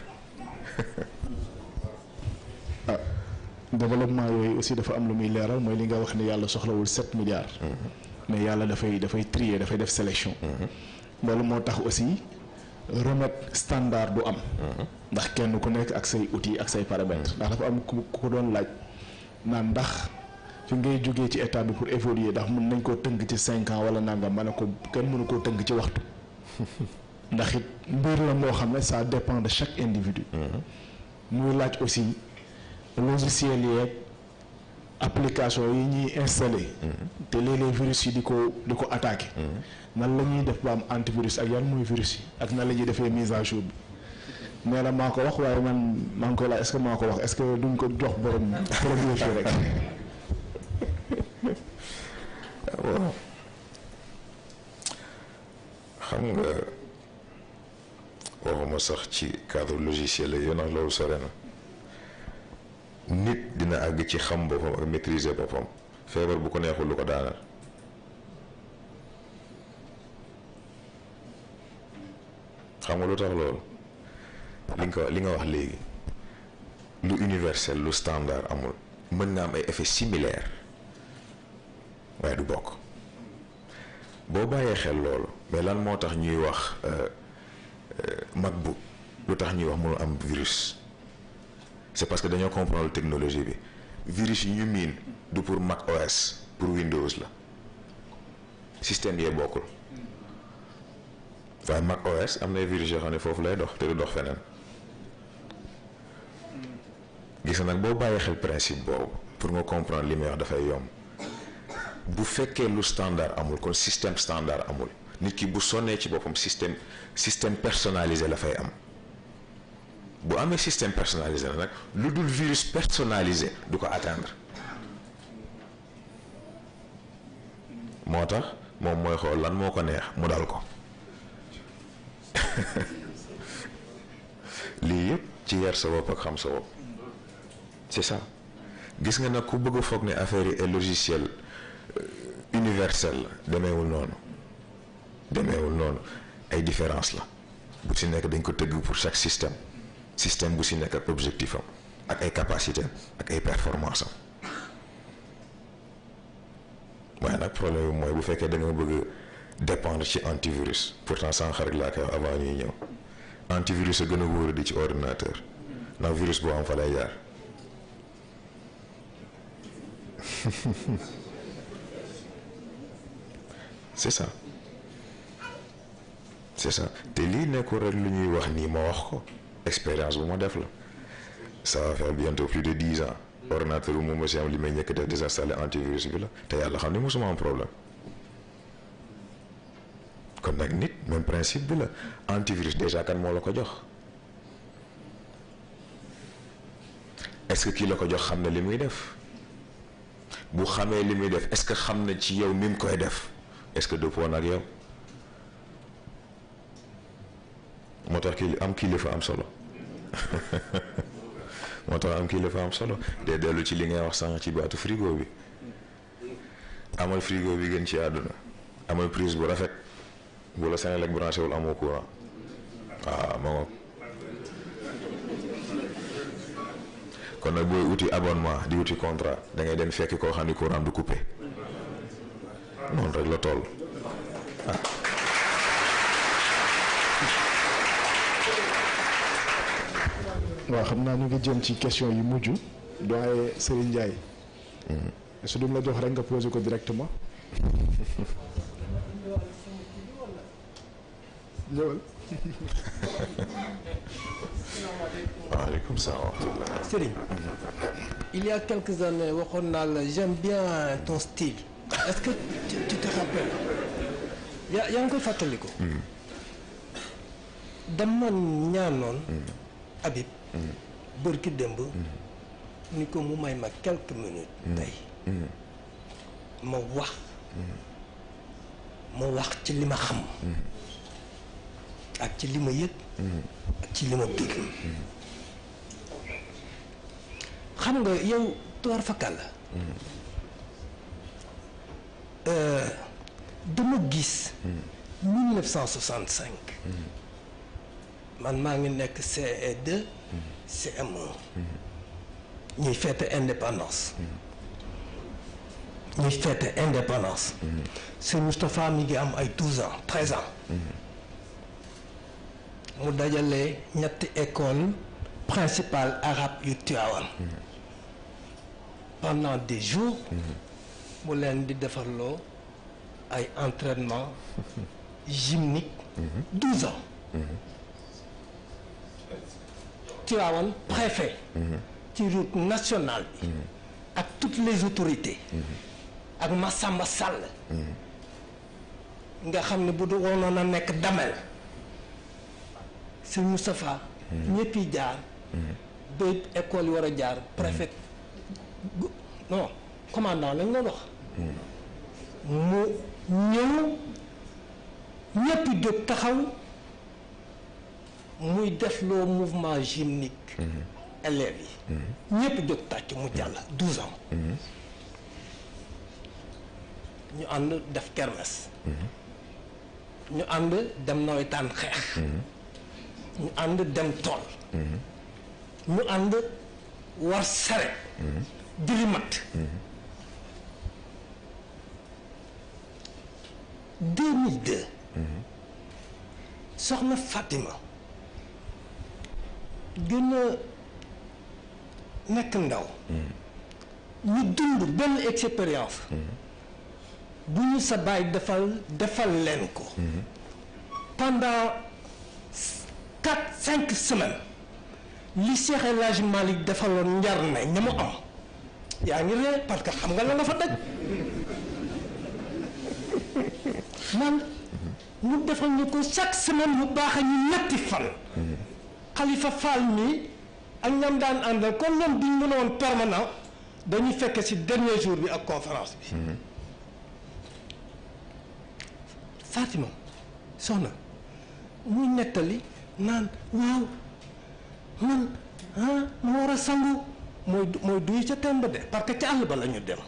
Speaker 1: ah développement yooyu aussi dafa am lu muy leeral mooy li nga wax ne yàlla soxlawul sept milliards mais yàlla dafay dafay trier dafay def sélection loolu moo tax aussi remède standard du am ndax kenn ku nekk ak say outils ak say paramètres ndax dafa am ku ko doon laaj naan ndax fi ngay jógee ci état bi pour évoluer ndax mën nañ koo tënk ci cinq ans wala nangam ma ne ko kenn mënu koo tënk ci waxtu ndax it mbir la moo xam ne ça dépend de chaque individu muy laaj aussi logiciel yeeg application yi ñuy installé te léeg-léeg virus yi di ko di ko attaqué nan la ñuy def ba am antivirus ak yan mooy virus yi ak nan la ñuy defee mise à jour bi nee na maa ko wax waaye man maa ngi koy laaj est-ce que maa ko wax est-ce que duñ ko jox borom borom yëf yi rek
Speaker 2: waaw xam nga waxuma sax ci cadre logiciel la yow nag loolu sore na nit dina àgg ci xam boppam ak maîtriser boppam feebar bu ko neexul lu ko daanal xam nga lu tax loolu li nga ko li nga wax léegi lu universel lu standard amul mën nga am ay effets similaires waaye du bokk boo bàyyee xel loolu mais lan moo tax ñuy wax MacBook lu tax ñuy wax mënu am virus c'est parce que dañoo comprendre technologie bi virus yi ñu miin du pour Mac OS pour Windows la système yee bokkul waaye Mac OS am na virus yoo xam ne foofu lay dox te du dox feneen gis na nag boo bàyyi xel principe boobu pour nga comprendre li may wax dafay yomb bu fekkee lu standard amul kon système standard amul nit ki bu sonnee ci boppam système système personnalisé la fay am bu amee système personnalisé la nag lu dul virus personnalisé du ko atteindre moo tax moom mooy xool lan moo ko neex mu dal ko lii yëpp ci yar sa bopp ak xam sa bopp c'est ça gis nga nag ku bëgg a foog ne affaire yi est logiciel universel la demeewul noonu demeewul noonu ay différence la bu ci nekk dañ ko tëgg pour chaque système système bu ci nekk ak objectif am ak ay capacité ak ay performance am waaye nag problème bi mooy bu fekkee da nga bëgg dépendre ci antivirus pourtant sànq rek laa koy wax avant ñuy ñëw antivirus a gën a wóor di ci ordinateur ndax virus boo am fa lay jaar c'est ça c'est ça te lii nekkul rek lu ñuy wax nii ma wax ko expérience bu ma def la ça va faire bientôt plus de dix ans ordinateur bu moom aussi am li may njëkk def désinstaller antivirus bi la te yàlla xam ne mosuma am problème kon nag nit même principe bi la antivirus déjà kan moo la ko jox est-ce que kii la ko jox xam na li muy def bu xamee li muy def est-ce que xam na ci yow mi mu koy def est-ce que dëppoo na ak yow moo tax kii am kilifa am solo moo tax am kilifa am solo de dellu ci li ngay wax sànq ci baatu frigo bi amal frigo bi gën ci àdduna amal prise bu rafet bu la Senelec branché wul amoo courant waaw ma ngoog kon nag booy uti abonnement di uti contrat da ngay dem fekk koo xam ni courant du coupé noonu rek la toll ah.
Speaker 1: waaw xam naa ñu ngi jëm ci question yu mujj doyen Serigne Ndiaye. su dum la jox rek nga posé ko directement. ñëwal.
Speaker 2: waaleykum salaam wa rahmatulah.
Speaker 3: Serigne il y a quelques années waxoon naa la j'aime bien ton style est-ce que tu, tu te rappelles yaa yaa ngi koy fàttaliku. dama ñaanoon. Habib. bërki démb. ni ko mu may ma quelques minutes. tey ma wax. ma wax ci li ma xam. ak ci li ma yëg. ak ci li ma dégg. xam nga yow toor fakal la. dama gis. 1965. man maa ngi nekk CE2. CM1. ñuy fête indépendance. ñuy fête indépendance. sëñ Moustapha mi ngi am ay 12 ans 13 ans. mu dajale ñetti école principale arabe yu Tivaouane. pendant des jours. mu leen di defarloo ay entraînement gymnique. 12 ans. Tivaouane préfet. ci route nationale bi. ak toutes les autorités. ak Massamba Sall. nga xam ne bu du wonoon a nekk damel. sëñ Moustapha. ñëpp yi jaar. ba école yi war a jaar préfet non commandant lañ la wax. mu ñëw ñëpp jóg taxaw muy def loo mouvement gymnique. élèves yi. ñëpp jóg tàcc mu jàll douze ans. ñu ànd def kermesse. ñu ànd dem nawetaan xeex. ñu ànd dem tool ñu ànd war saret dili mat 2002 soxna Fatima gën a nekk ndaw ñu dund benn expérience bu ñu sa baay defal defal leen ko pendant quatre cinq semaines li Cheikh El Hadj Malick defaloon njar ne ña mu am yaa ngi ree parce que xam nga la nga fa daj man ñu defal ñu ko chaque semaine mu baax a ñu ñetti fan Khalifa Fall mi ak ñam daan àndal comme ñoom duñ mën a woon permanent dañuy fekk ci dernier jour bi ak conférence bi Fatima soxna muy nettali naan waaw man ah ma war a sangu mooy mooy duy ca temb de parce que ca àll ba la ñu dem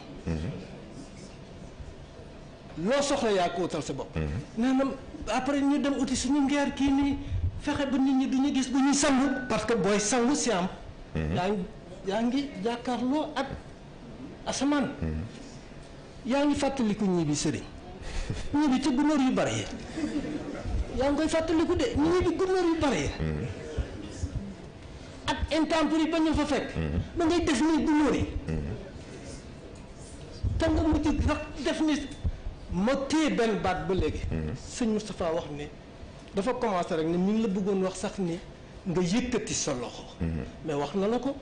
Speaker 3: loo soxla yaa ko utal sa bopp nee na après ñu dem uti suñu ngeer kii nii fexe ba nit ñi du ñu gis bu ñuy sangu parce que booy sangu si am yaa ngi yaa ngi jàkkaarloo ak asamaan yaa ngi fàttaliku ñii bi sëriñ ñii bi ci gunóor yu bari yi yaa ngi koy fàttaliku de ñii bi gunóor yu bari yi ak intempérie ba ñu fa fekk da ngay def ni gunóor yi te nga mujj sax def ni ma téye benn baat ba léegi sëñ Moustapha wax ni dafa commencé rek ne mi ngi la bëggoon wax sax ni nga yëkkati sa loxo mais wax na la ko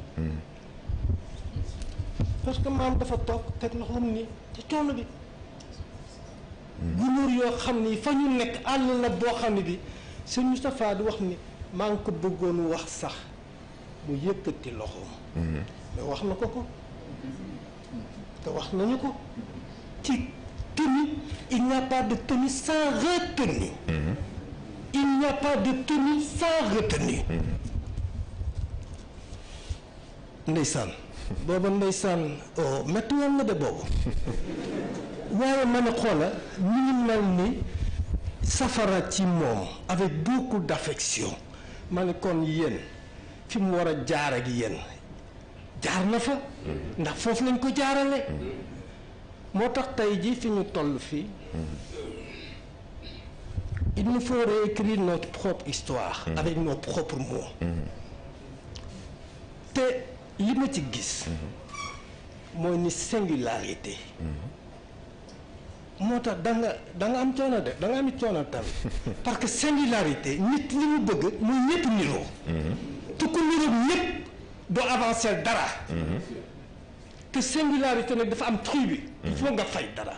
Speaker 3: parce que maam dafa toog teg loxoom ni ci coono bi gunóor yoo xam ni fa ñu nekk àll la boo xam ne bi sëñ Moustapha di wax ni maa ngi ko bëggoon wax sax mu yëkkati loxoom mais wax na ko ko te wax nañu ko ci tenue il n'y a pas de tenue sans retenue il n'y a pas de tenue sans retenue ndeysaan booba ndeysaan oh métti woon na de boobu waaye ma ne xoola mi ngi mel ni safara ci moom avec beaucoup d'affection ma ne kon yéen fi mu war a jaar ak yéen jaar na fa ndax foofu lañ ko jaarale moo tax tey jii fi ñu toll fii il nous faut réécrire notre propre histoire avec nos propres mots te li ma ci gis mooy ni singularité moo tax da nga da nga am coono de da nga am coono tamit parce que singularité nit li mu bëgg muy ñëpp niroo te ku niroo ñëpp doo avancer dara te singularité nag dafa am truc bi il faut nga fay dara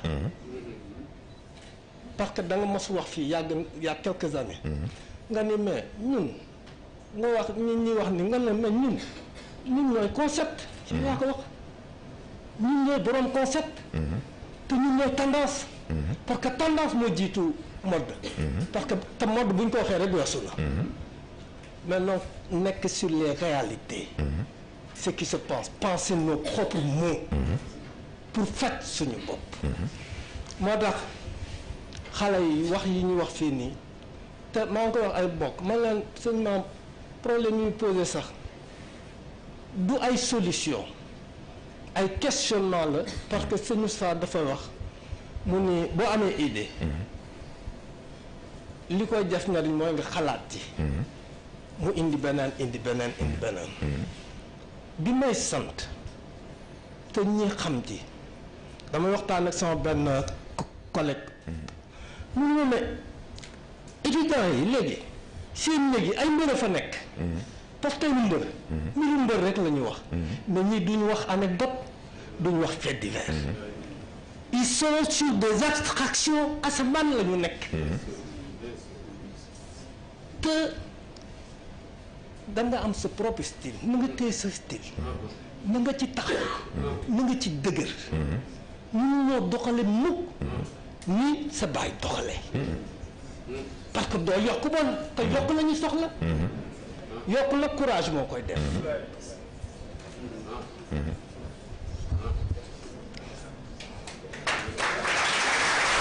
Speaker 3: parce que da nga mos wax fii yàgg y a quelques années nga ni mais ñun nga wax ñi ñuy wax ni nga ne mais ñun ñun ñooy concept ci yaa ko wax ñun ñooy boroom concept te ñun ñooy tendance parce que tendance moo jiitu mode parce que te mode bu ñu ko waxee rek weesu na maintenant nekk sur les réalités ce qui se passe penser nos propres mots pour faj suñu bopp moo tax xale yi wax yi ñu wax fii nii te maa ngi koy wax ay bokk man leen seulement problème yi posé sax du ay solution ay questionnement la parce que sëñ Moustapha dafa wax mu ni boo amee idée li koy def njariñ mooy nga xalaat ci mu indi beneen indi beneen indi beneen bi may sant te ñi xam ci damay waxtaan ak sama benn collègue mu ne ma étudiants yi léegi seen léegi ay mbër a fa nekk parce que lu mbër mbiru mbër rek la ñuy wax mais ñii duñu wax anecdote duñu wax fait divers ils sont sur des abstractions asamaan la ñu nekk te da nga am sa propre style na nga téye sa style na nga ci taxaw na nga ci dëgër ñu ñoo doxale mukk ni sa baay doxale parce que doo yokk bon te yokk la ñu soxla yokk la courage moo koy def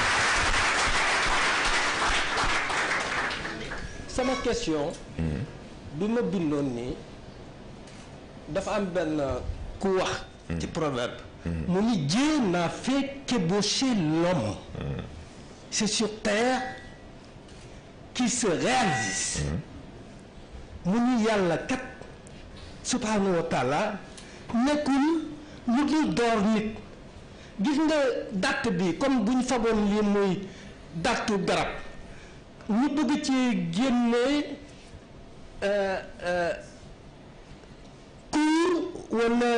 Speaker 3: sama question bi ma bindoon nii dafa am benn ku wax ci proverbe mu ni Dieu n'a fait qu'ébaucher l'homme c'est sur terre qu'il se réalise mu ni yàlla kat subhanahu wa taala nekkul lu dul door nit gis nga dàtt bi comme bu ñu fagoon lii muy dàttu garab ñu bëgg ci génne kuur wala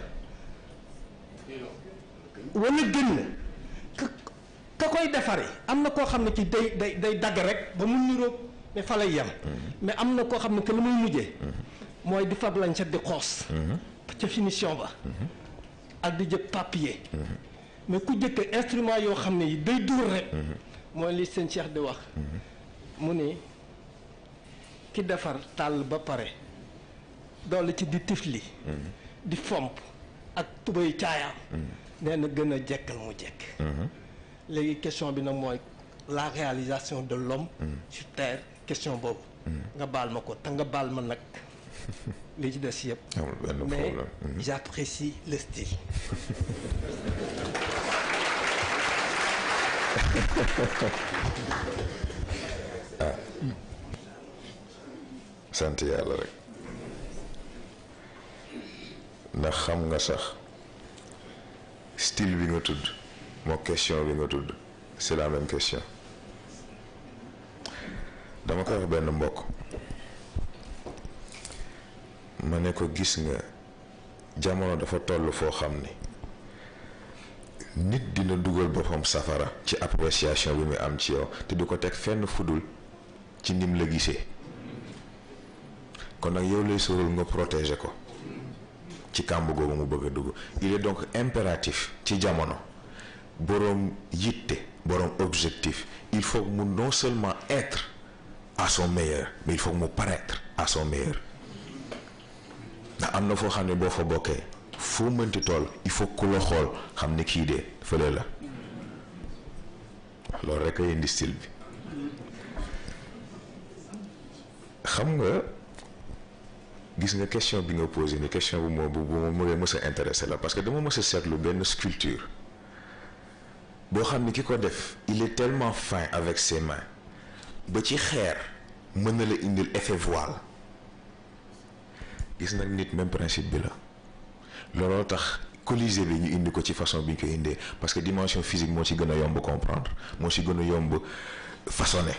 Speaker 3: wala gën ka ka koy defare am na koo xam ne ci day day day dagg rek ba mu niroog ne fa lay yem mais am na koo xam ne que lu muy mujjee mooy di fab lañ set di xoos ca finition ba ak di jël papier mais ku jëkk instrument yoo xam ne yi day dóor rek mooy li seen Cheikh di wax mu ni ki defar tàll ba pare doole ci di tifli di fomp ak tubay caayaam nee na gën a jekkal mu jekk léegi question bi nag mooy la réalisation de l'homme sur terre question boobu nga baal ma ko te nga baal ma nag li ci des yëpp
Speaker 2: amul benn
Speaker 3: mais
Speaker 2: problème
Speaker 3: j'apprécie le style
Speaker 2: sant yàlla rek ndax xam nga sax style bi nga tudd moo question bi nga tudd c'est la même question dama koy wax benn mbokk ma ne ko gis nga jamono dafa toll foo xam ni nit dina dugal boppam safara ci appréciation bi muy am ci yow te du ko teg fenn fudul ci nim la gisee kon nag yow lay sóoral nga protéger ko ci kàmb googu mu bëgg a dugg il est donc impératif ci jamono boroom yitte boroom objectif il faut mu non seulement être à son meilleur mais il faut mu paraître à son meilleur ndax am na foo xam ne boo fa bokkee foo mënti toll il faut ku la xool xam ne kii de fële la loolu rek a indi style bi xam nga gis nga question bi nga posé ni question bu ma bu ma mënee mës a intéressé la parce que dama mës a seetlu benn sculpture boo xam ni ki ko def il est tellement fin avec ses mains ba ci xeer mën na la indil effet voile gis nag nit même principe bi la looloo tax Colisée bi ñu indi ko ci façon bi ñu ko indee parce que dimension physique moo ci gën a yomb comprendre moo ci gën a yomb façonner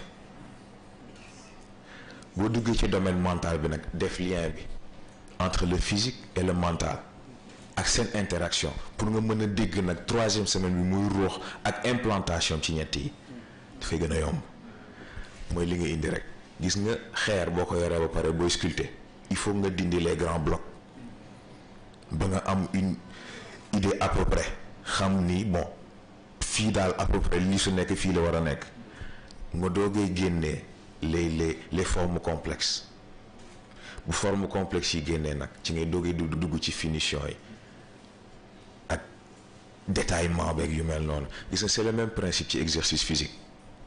Speaker 2: boo duggee ci domaine mental bi nag def lien bi entre le physique et le mental ak seen interaction pour nga mën a dégg nag troisième semaine bi muy ruux ak implantation ci ñett yi dafay gën a yomb mooy li nga indi rek gis nga xeer boo ko yoree ba pare booy sculpter il faut nga dindi les grands blocs ba nga am une idée à peu près xam ni bon fii daal à peu près lii su nekk fii la war a nekk nga doogee génnee les les les formes complexes bu forme complexe yi génnee nag ci ngay doogee dugg dugg ci finition yi ak détaillement beeg yu mel noonu gis nga c'est le même principe ci exercice physique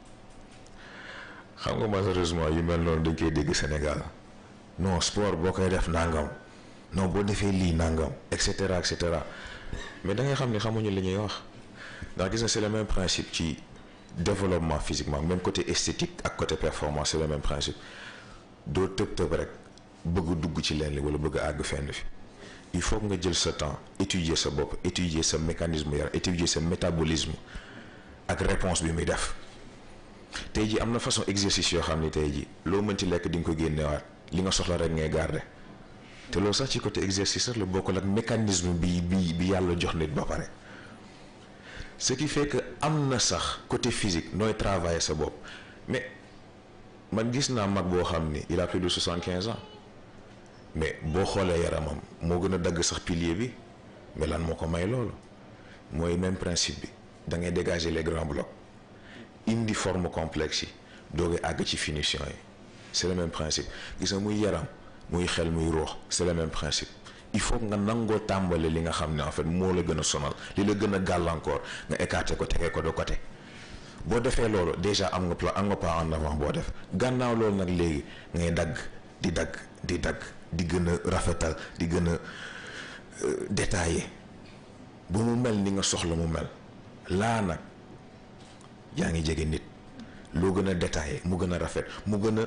Speaker 2: xam nga malheureusement yu mel noonu dañ koy dégg Sénégal non sport boo koy def nangam non boo defee lii nangam et cetera et cetera mais da ngay xam ni xamuñu li ñuy wax ndax gis nga c'est le même principe ci développement physiquement même côté esthétique ak côté performance c'est le même principe doo tëb tëb rek bëgg dugg ci leen li wala bëgg àgg fenn fi il faut que nga jël sa temps étudier sa bopp étudier sa mécanisme yaram étudier sa métabolisme ak réponse bi muy def tey ji am na façon exercice yoo xam ni tey ji loo mën ci lekk di nga ko génnewaat li nga soxla rek ngay garder te loolu sax ci côté exercice rek la bokkul ak mécanisme bi bi bi yàlla jox nit ba pare ce qui fait que am na sax côté physique nooy travailler sa bopp mais man gis naa mag boo xam ni il a plus de soixante-quinze ans mais boo xoolee yaramam moo gën a dagg sax pilier bi mais lan moo ko may loolu mooy même principe bi da ngay dégager les grands blocs indi forme complexe yi doogee àgg ci finition yi c'est le même principe gis nga muy yaram muy xel muy ruux c'est le même principe il faut nga nangoo tàmbali li nga xam ne en fait moo la gën a sonal li la gën a gàllankoor nga écarter ko tegee ko de côté boo defee loolu déjà am nga plan am nga pas en avant boo def gannaaw loolu nag léegi ngay dagg di dagg di dagg di gën a rafetal di gën a détaillé ba mu mel ni nga soxla mu mel laa nag yaa ngi jege nit loo gën a détaillé mu gën a rafet mu gën a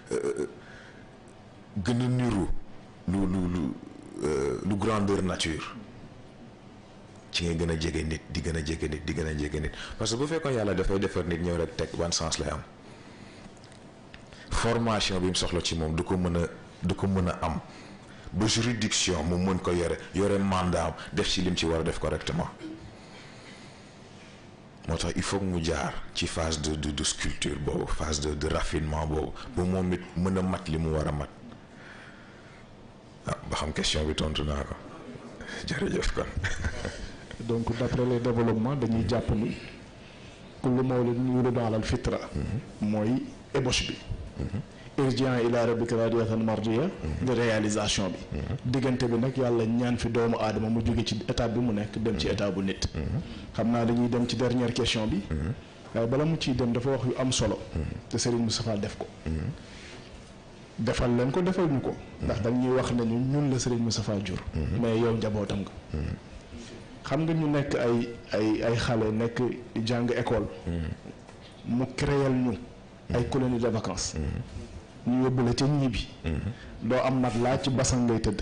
Speaker 2: gën a niru lu lu lu lu grandeur nature ci ngay gën a jege nit di gën a jege nit di gën a jege nit parce que bu fekkoon yàlla dafay defar nit ñëw rek teg ban sens lay am formation bi mu soxla ci moom du ko mën a du ko mën a am ba juridiction mu mën ko yore yore mandat am def ci lim ci war a def correctement moo tax il faut que mu jaar ci phase de de de sculpture boobu phase de de raffinement boobu ba moom it mën a mat li mu war a mat ah ba xam question bi tontu naa ko jërëjëf kon.
Speaker 1: donc d'après les développements dañuy jàpp ni kullu mawlidin yuladu alal fitra mooy ébauche bi irji'an ila rabbika radiyatan mardiya de réalisation bi diggante bi nag yàlla ñaan fi doomu aadama mu jóge ci étape bi mu nekk dem ci étape bu nit xam naa dañuy dem ci dernière question bi waaye bala mu ciy dem dafa wax yu am solo te Serigne Moustapha def ko defal leen ko defal ñu ko ndax dañuy wax ne ñu ñun la Serigne Moustapha jur mais yow njabootam nga xam nga ñu nekk ay ay ay xale nekk jàng école mu créel ñu ay colonie de vacances ñu yóbbu la ca ñibbi doo am mat laa ci basan ngay tëdd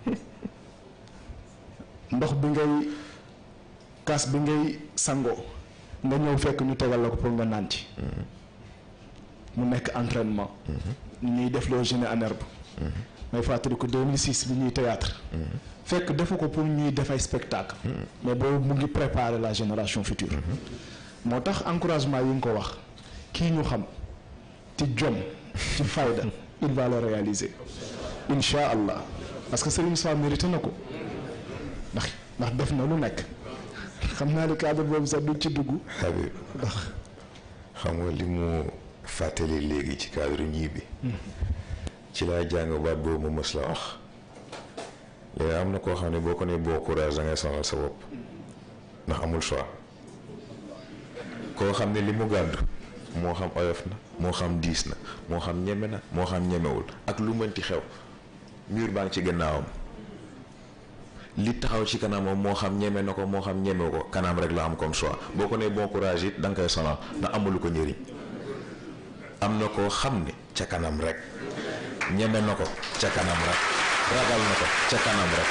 Speaker 1: ndox bi ngay kaas bi ngay sangoo nga ñëw fekk ñu tegal la ko pour nga naan ci mu nekk entraînement ñu ñuy def loo génie en herbe may fàttali ko 2006 bi ñuy théâtre fekk defu ko pour ñuy def ay spectacle mais boobu mu ngi préparer la génération future moo tax encouragement yi nga ko wax kii ñu xam ci jom ci fayda il va le réaliser incha allah parce que Serigne Sow mérité na ko ndax ndax def na lu nekk xam naa ni cadre boobu sax du ci dugg
Speaker 2: Habib
Speaker 1: ndax
Speaker 2: xam nga li mu fàttali léegi ci cadre ñii bi ci laa jàng baat boobu ma mës la wax léegi am na koo xam ne boo ko nee boo courage da ngay sonal sa bopp ndax amul choix koo xam ne li mu gàddu moo xam oyof na moo xam diis na moo xam ñeme na moo xam ñemewul ak lu mënti xew mur baa ngi ci gannaawam li taxaw ci kanamam moo xam ñeme na ko moo xam ñemewu ko kanam rek la am comme choix boo ko nee bon courage it da nga koy sonal ndax amulu ko njëriñ am na koo xam ne ca kanam rek ñeme na ko ca kanam rek ragal na ko ca kanam rek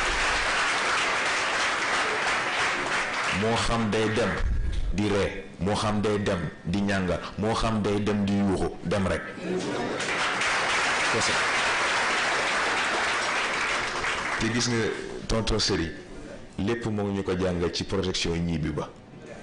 Speaker 2: moo xam day dem di ree moo xam day dem di ñàngal moo xam day dem di yuuxu dem rek kese te gis nga tonton Seri lépp moo ngi ñu ko jàngal ci protection ñibbi ba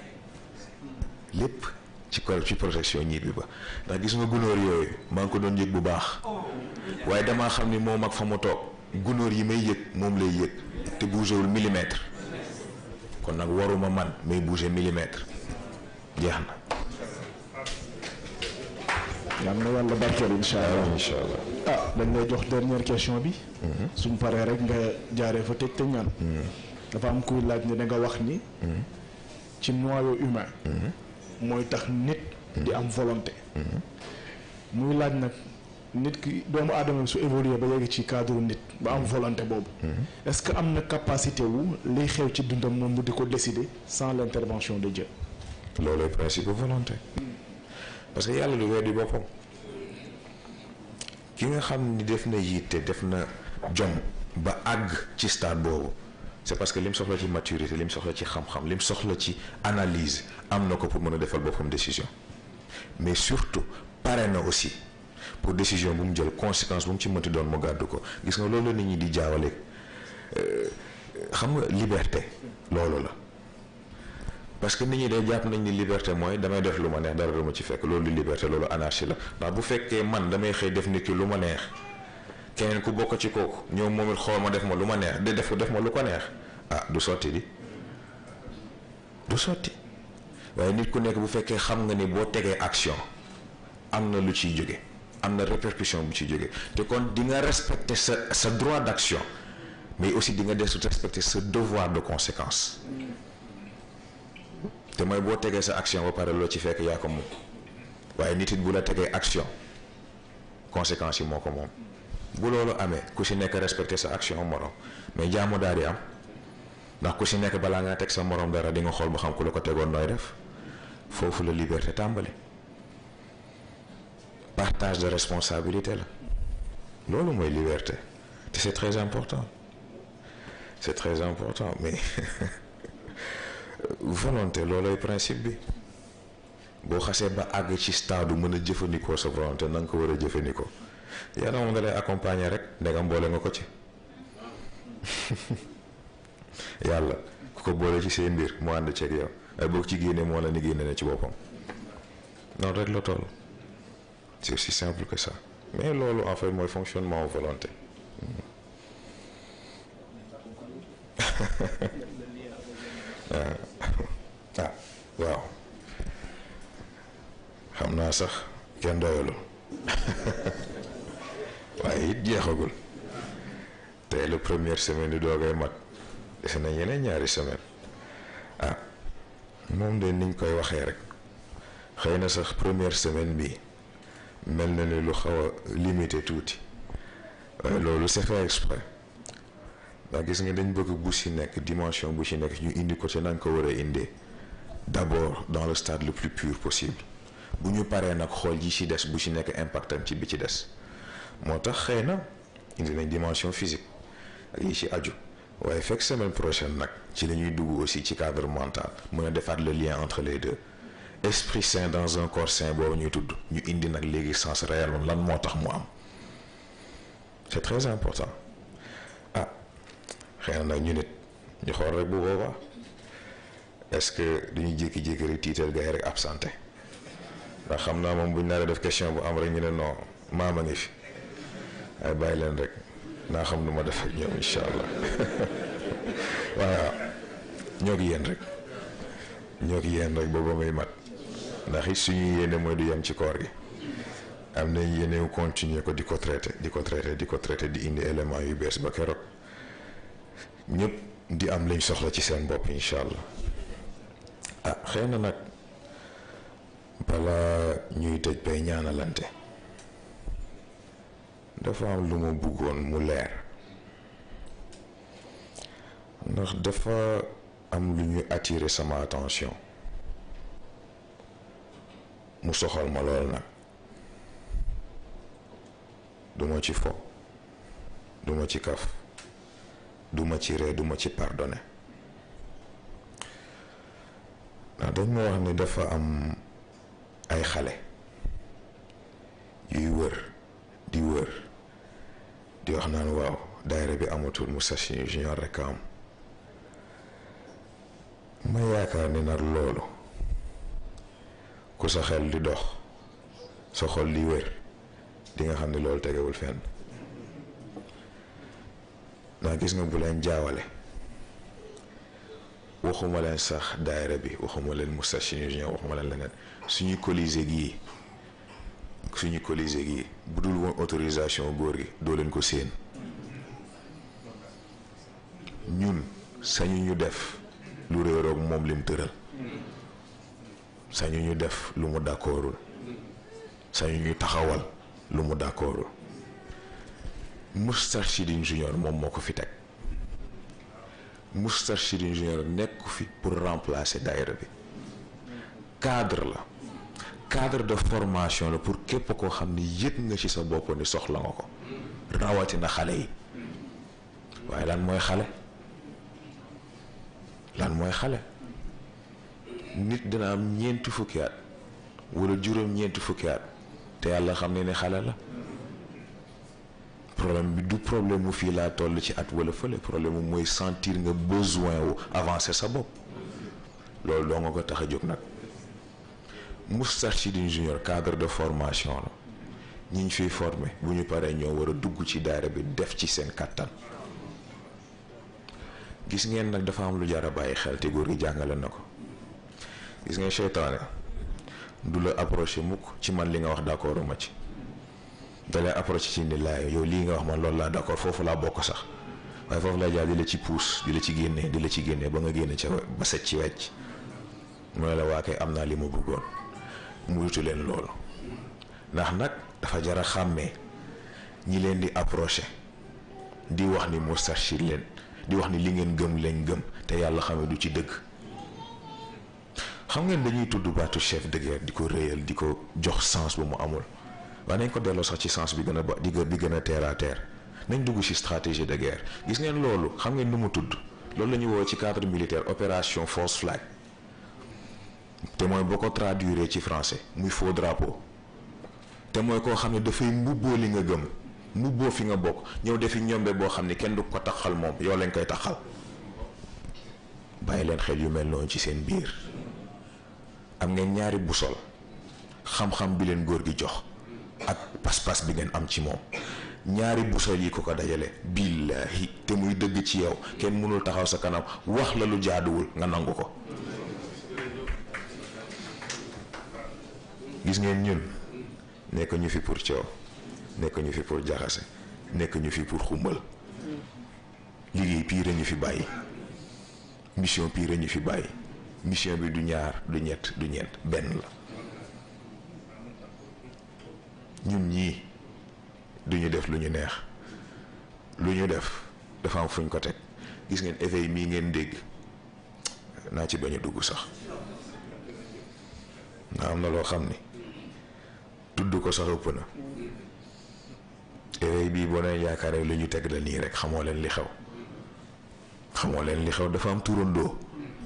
Speaker 2: lépp ci ko ci protection ñibbi ba ndax gis nga gunóor yooyu maa ngi ko doon yëg bu baax waaye damaa xam ni moom ak fa mu toog gunóor yi may yëg moom lay yëg te bougéwul millimètre kon nag waruma man may bouger millimètre jeex na.
Speaker 1: yal na yàlla barkeel incha allah
Speaker 2: incha allah.
Speaker 1: ah dañ lay jox dernière question bi. suñ paree rek nga jaaree fa tëj te ñaan. dafa am kuy laaj ne da nga wax ni. ci noyau humain. mooy tax nit. di am volonté. muy laaj nag nit ki doomu aadama su évoluer ba yegg ci cadre nit ba am volonté boobu. est-ce que am na capacité wu liy xew ci dundam moom mu di ko décider sans l'intervention de Dieu.
Speaker 2: loolu principe volonté. parce que yàlla du weddi boppam ki nga xam ni def na yitte def na jom ba àgg ci stade boobu c'est parce que lim soxla ci maturité lim soxla ci xam-xam lim soxla ci analyse am na ko pour mën a defal boppam décision mais surtout pare na aussi pour décision bu mu jël conséquence bu mu ci mënti doon mu gàddu ko gis nga loolu la nit ñi di jaawale xam nga liberté loolu la parce que nit ñi day jàpp nañ ni liberté mooy damay def lu ma neex dara du ma ci fekk loolu liberté loolu anarchie la ndax bu fekkee man damay xëy def nit ki lu ma neex keneen ku bokk ci kooku ñoom moom it xool ma def ma lu ma neex de def def ma lu ko neex ah du sotti di du sotti waaye nit ku nekk bu fekkee xam nga ni boo tegee action am na lu ciy jóge am na répercussion bu ciy jóge te kon di nga respecter sa sa droit d'action mais aussi di nga des respecter sa devoir de conséquence te mooy boo tegee sa action ba pare loo ci fekk yaa ko moom waaye nit it bu la tegee action conséquences yi moo ko moom bu loolu amee ku si nekk respecté sa action morom mais jaamu daal di am ndax ku si nekk balaa ngaa teg sa morom dara di nga xool ba xam ku la ko tegoon nooy def foofu la liberté tàmbali partage de responsabilité la loolu mooy liberté te c'est très important c'est très important mais volonté loolooy principe bi boo xasee ba àgg ci stade mën a jëfandikoo sa volonté na nga ko war a jëfandikoo yàlla moom da lay accompagner rek ndegam boole nga ko ci yàlla ku ko boole ci seen mbir mu ànd ceeg yow ay boog ci génne moo la ni génne na ci boppam noonu rek la toll c'est aussi simple que ça mais loolu en fait mooy fonctionnement volonté ah waaw xam naa sax kenn doyalul waaye it jeexagul tey la première semaine di doogay mat dese na yeneen ñaari semaine ah moom de niñ koy waxee rek xëy na sax première semaine bi mel na ni lu xaw a limité tuuti waaye loolu c'est fait exprès ndax gis nga dañ bëgg bu ci nekk dimension bu ci nekk ñu indi ko ci nañ ko war a indee d'abord dans le stade le plus pur possible bu ñu paree nag xool ji ci des bu ci nekk impactam ci bi ci des moo tax xëy na indi nañ dimension physique ak yi ci aju waaye fekk semaine prochaine nag ci la ñuy dugg aussi ci cadre mental mën a defaat le lien entre les deux esprit sain dans un corps sain boobu ñuy tudd ñu indi nag léegi sens réel moom lan moo tax mu am c'est très important ah xëy na nag ñu nit ñu xool rek bu boobaa est-ce que duñu jékki-jékki rek tiital gars yi rek absenté ndax xam naa moom bu ñu def question bu am rek ñu ne non maama ngi fi ay bàyyi leen rek naa xam nu ma def ak ñoom incha allah waaw ñoo ngi yéen rek ñoo ngi yéen rek booba muy mat ndax it suñu yéene mooy du yem ci koor gi am nañ yéene continuer ko di ko traité di ko traité di ko traité di indi élément yu bees ba keroog ñëpp di am lañ soxla ci seen bopp incha allah ah xëy na nag balaa ñuy tëj bay ñaanalante dafa am lu ma bëggoon mu leer ndax dafa am lu ñu attirer sama attention mu soxal ma lool nag duma ci fo duma ci kaf duma ci ree duma ci pardonner ndax dañ ma wax ni dafa am ay xale yuy wër di wër di wax naan waaw daayira bi amatul Moustarchidine junior rek am ma yaakaar ni nag loolu ku sa xel di dox sa xol di wër di nga xam ne loolu tegewul fenn ndax gis nga bu leen jaawale waxuma leen sax daayira bi waxuma leen Moustarchidine junior waxuma leen leneen suñu colisée gii suñu colisée gii bu dul woon autorisation góor gi doo leen ko séen ñun sañu ñu def lu réeroog moom lim tëral sañu ñu def lu mu d'accordul sañu ñu taxawal lu mu d'accordul Moustarchidine junior moom moo ko fi teg Moustarchidine junior nekku fi pour remplacer daayira bi cadre la cadre de formation la pour képp koo xam ni yëg nga ci sa bopp ni soxla nga ko rawatina xale yi waaye lan mooy xale lan mooy xale nit dina am ñeenti fukki at wala juróom ñeenti fukki at te yàlla xam ne ni xale la problème bi du problème mu fii laa toll ci at wala fële problème mu mooy sentir nga besoin wu avancer sa bopp loolu doo nga ko tax a jóg nag Moustarchidine junior cadre de formation la ñi ñu fiy former bu ñu paree ñoo war a dugg ci daara bi def ci seen kattan gis ngeen nag dafa am lu jar a bàyyi xel te góor gi jàngale na ko gis ngeen seytaane du la approché mukk ci man li nga wax d'accord ma ci da lay approché ci ni laay yow lii nga wax man loolu laa d'accord foofu laa bokk sax waaye foofu laa jaar di la ci puus di la ci génne di la ci génne ba nga génne ca ba set ci wecc mooy la waa kay am naa li ma bëggoon mu wutu leen loolu ndax nag dafa jar a xàmmee ñi leen di approché di wax ni Moustarchid leen di wax ni li ngeen gëm lañ gëm te yàlla xame du ci dëgg xam ngeen dañuy tudd baatu chef de guerre di ko réyal di ko jox sens bu mu amul waaye nañ ko delloo sax ci sens bi gën a ba di bi gën a terre à terre nañ dugg ci stratégie de guerre gis ngeen loolu xam ngeen nu mu tudd loolu la ñuy woo ci cadre militaire opération false flag te mooy boo ko traduire ci français muy faux drapeau te mooy koo xam ne dafay mbubboo li nga gëm mbubboo fi nga bokk ñëw defi ñombe boo xam ne kenn du ko taxal moom yow lañ koy taxal bàyyi leen xel yu mel noonu ci seen biir am ngeen ñaari busol xam-xam bi leen góor gi jox ak pas-pas bi ngeen am ci moom ñaari busol yi ko ko dajale billaahi te muy dëgg ci yow kenn mënul taxaw sa kanam wax la lu jaaduwul nga nangu ko gis ngeen ñun nekk ñu fi pour coow nekk ñu fi pour jaxase nekk ñu fi pour xumbal liggéey piire ñu fi bàyyi mission piire ñu fi bàyyi mission bi du ñaar du ñett du ñeent benn la ñun ñii duñu def lu ñu neex lu ñu def dafa am fuñ ko teg gis ngeen éveil mii ngeen dégg naa ci bañ a dugg sax nga am na loo xam ni tudd ko sax ëpp na éveil bii boo leen yaakaaree lu ñu teg la nii rek xamoo leen li xew xamoo leen li xew dafa am turandoo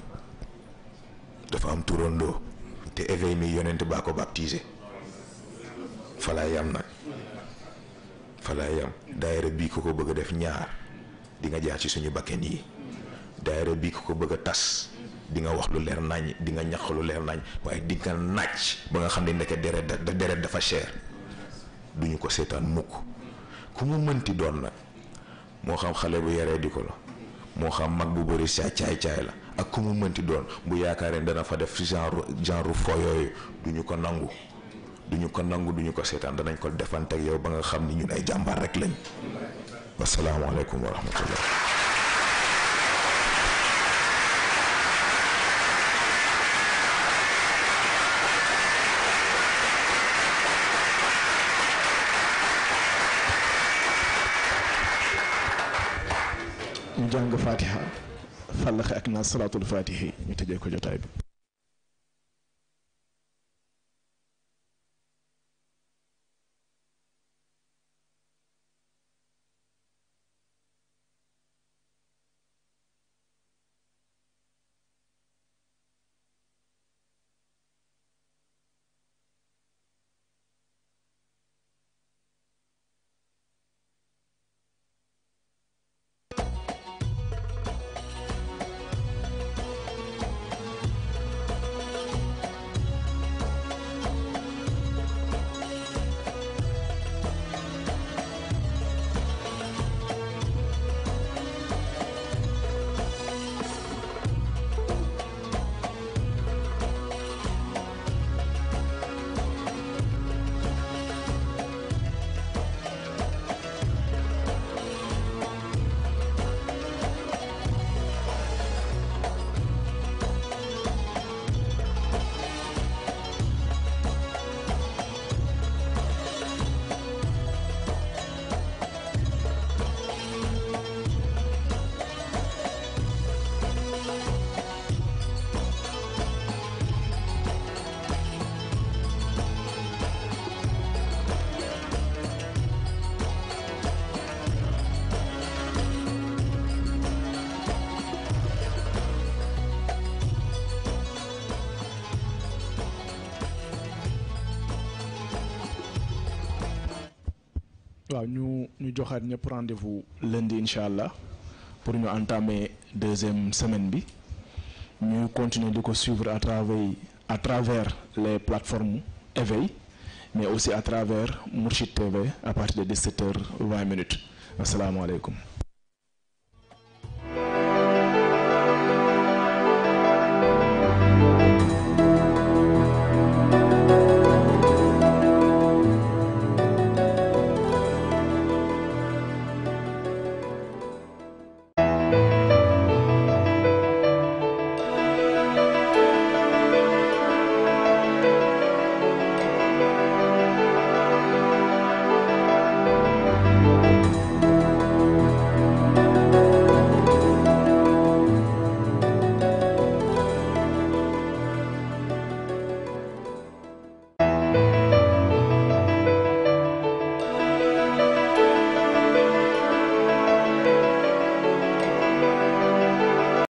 Speaker 2: dafa am turandoo te éveil mi yonent baa ko baptisé falaa yam nag falaa yam daayira bii ko ko bëgg a def ñaar di nga jaar ci suñu bakken yi daayira bii ko ko bëgg a tas di nga wax lu leer nañ di nga ñax lu leer nañ waaye di nga nàcc ba nga xam ne ndeke deret da deret dafa cher duñu ko seetaan mukk ku mu mënti doon nag moo xam xale bu yaree di ko la moo xam mag bu bëri saa caay caay la ak ku mu mënti doon bu yaakaaree dana fa def genre genre fo yooyu duñu ko nangu duñu ko nangu duñu ko seetaan danañ ko defante ak yow ba nga xam ni ñun ay jàmbaar rek lañ wasalaamaaleykum wa rahmatullah
Speaker 1: ñu jàng fatiha fallaxe ak naa salaatul fatihi ñu tëjee ko jotaay bi waaw ñu ñu joxaat ñëpp rendez-vous lundi incha allah pour ñu entamer deuxième semaine bi ñu continuer di ko suivre à travers à travers les plateformes éveil mais aussi à travers Mourchid TV à partir de 17 heures 20 minutes asalaamaaleykum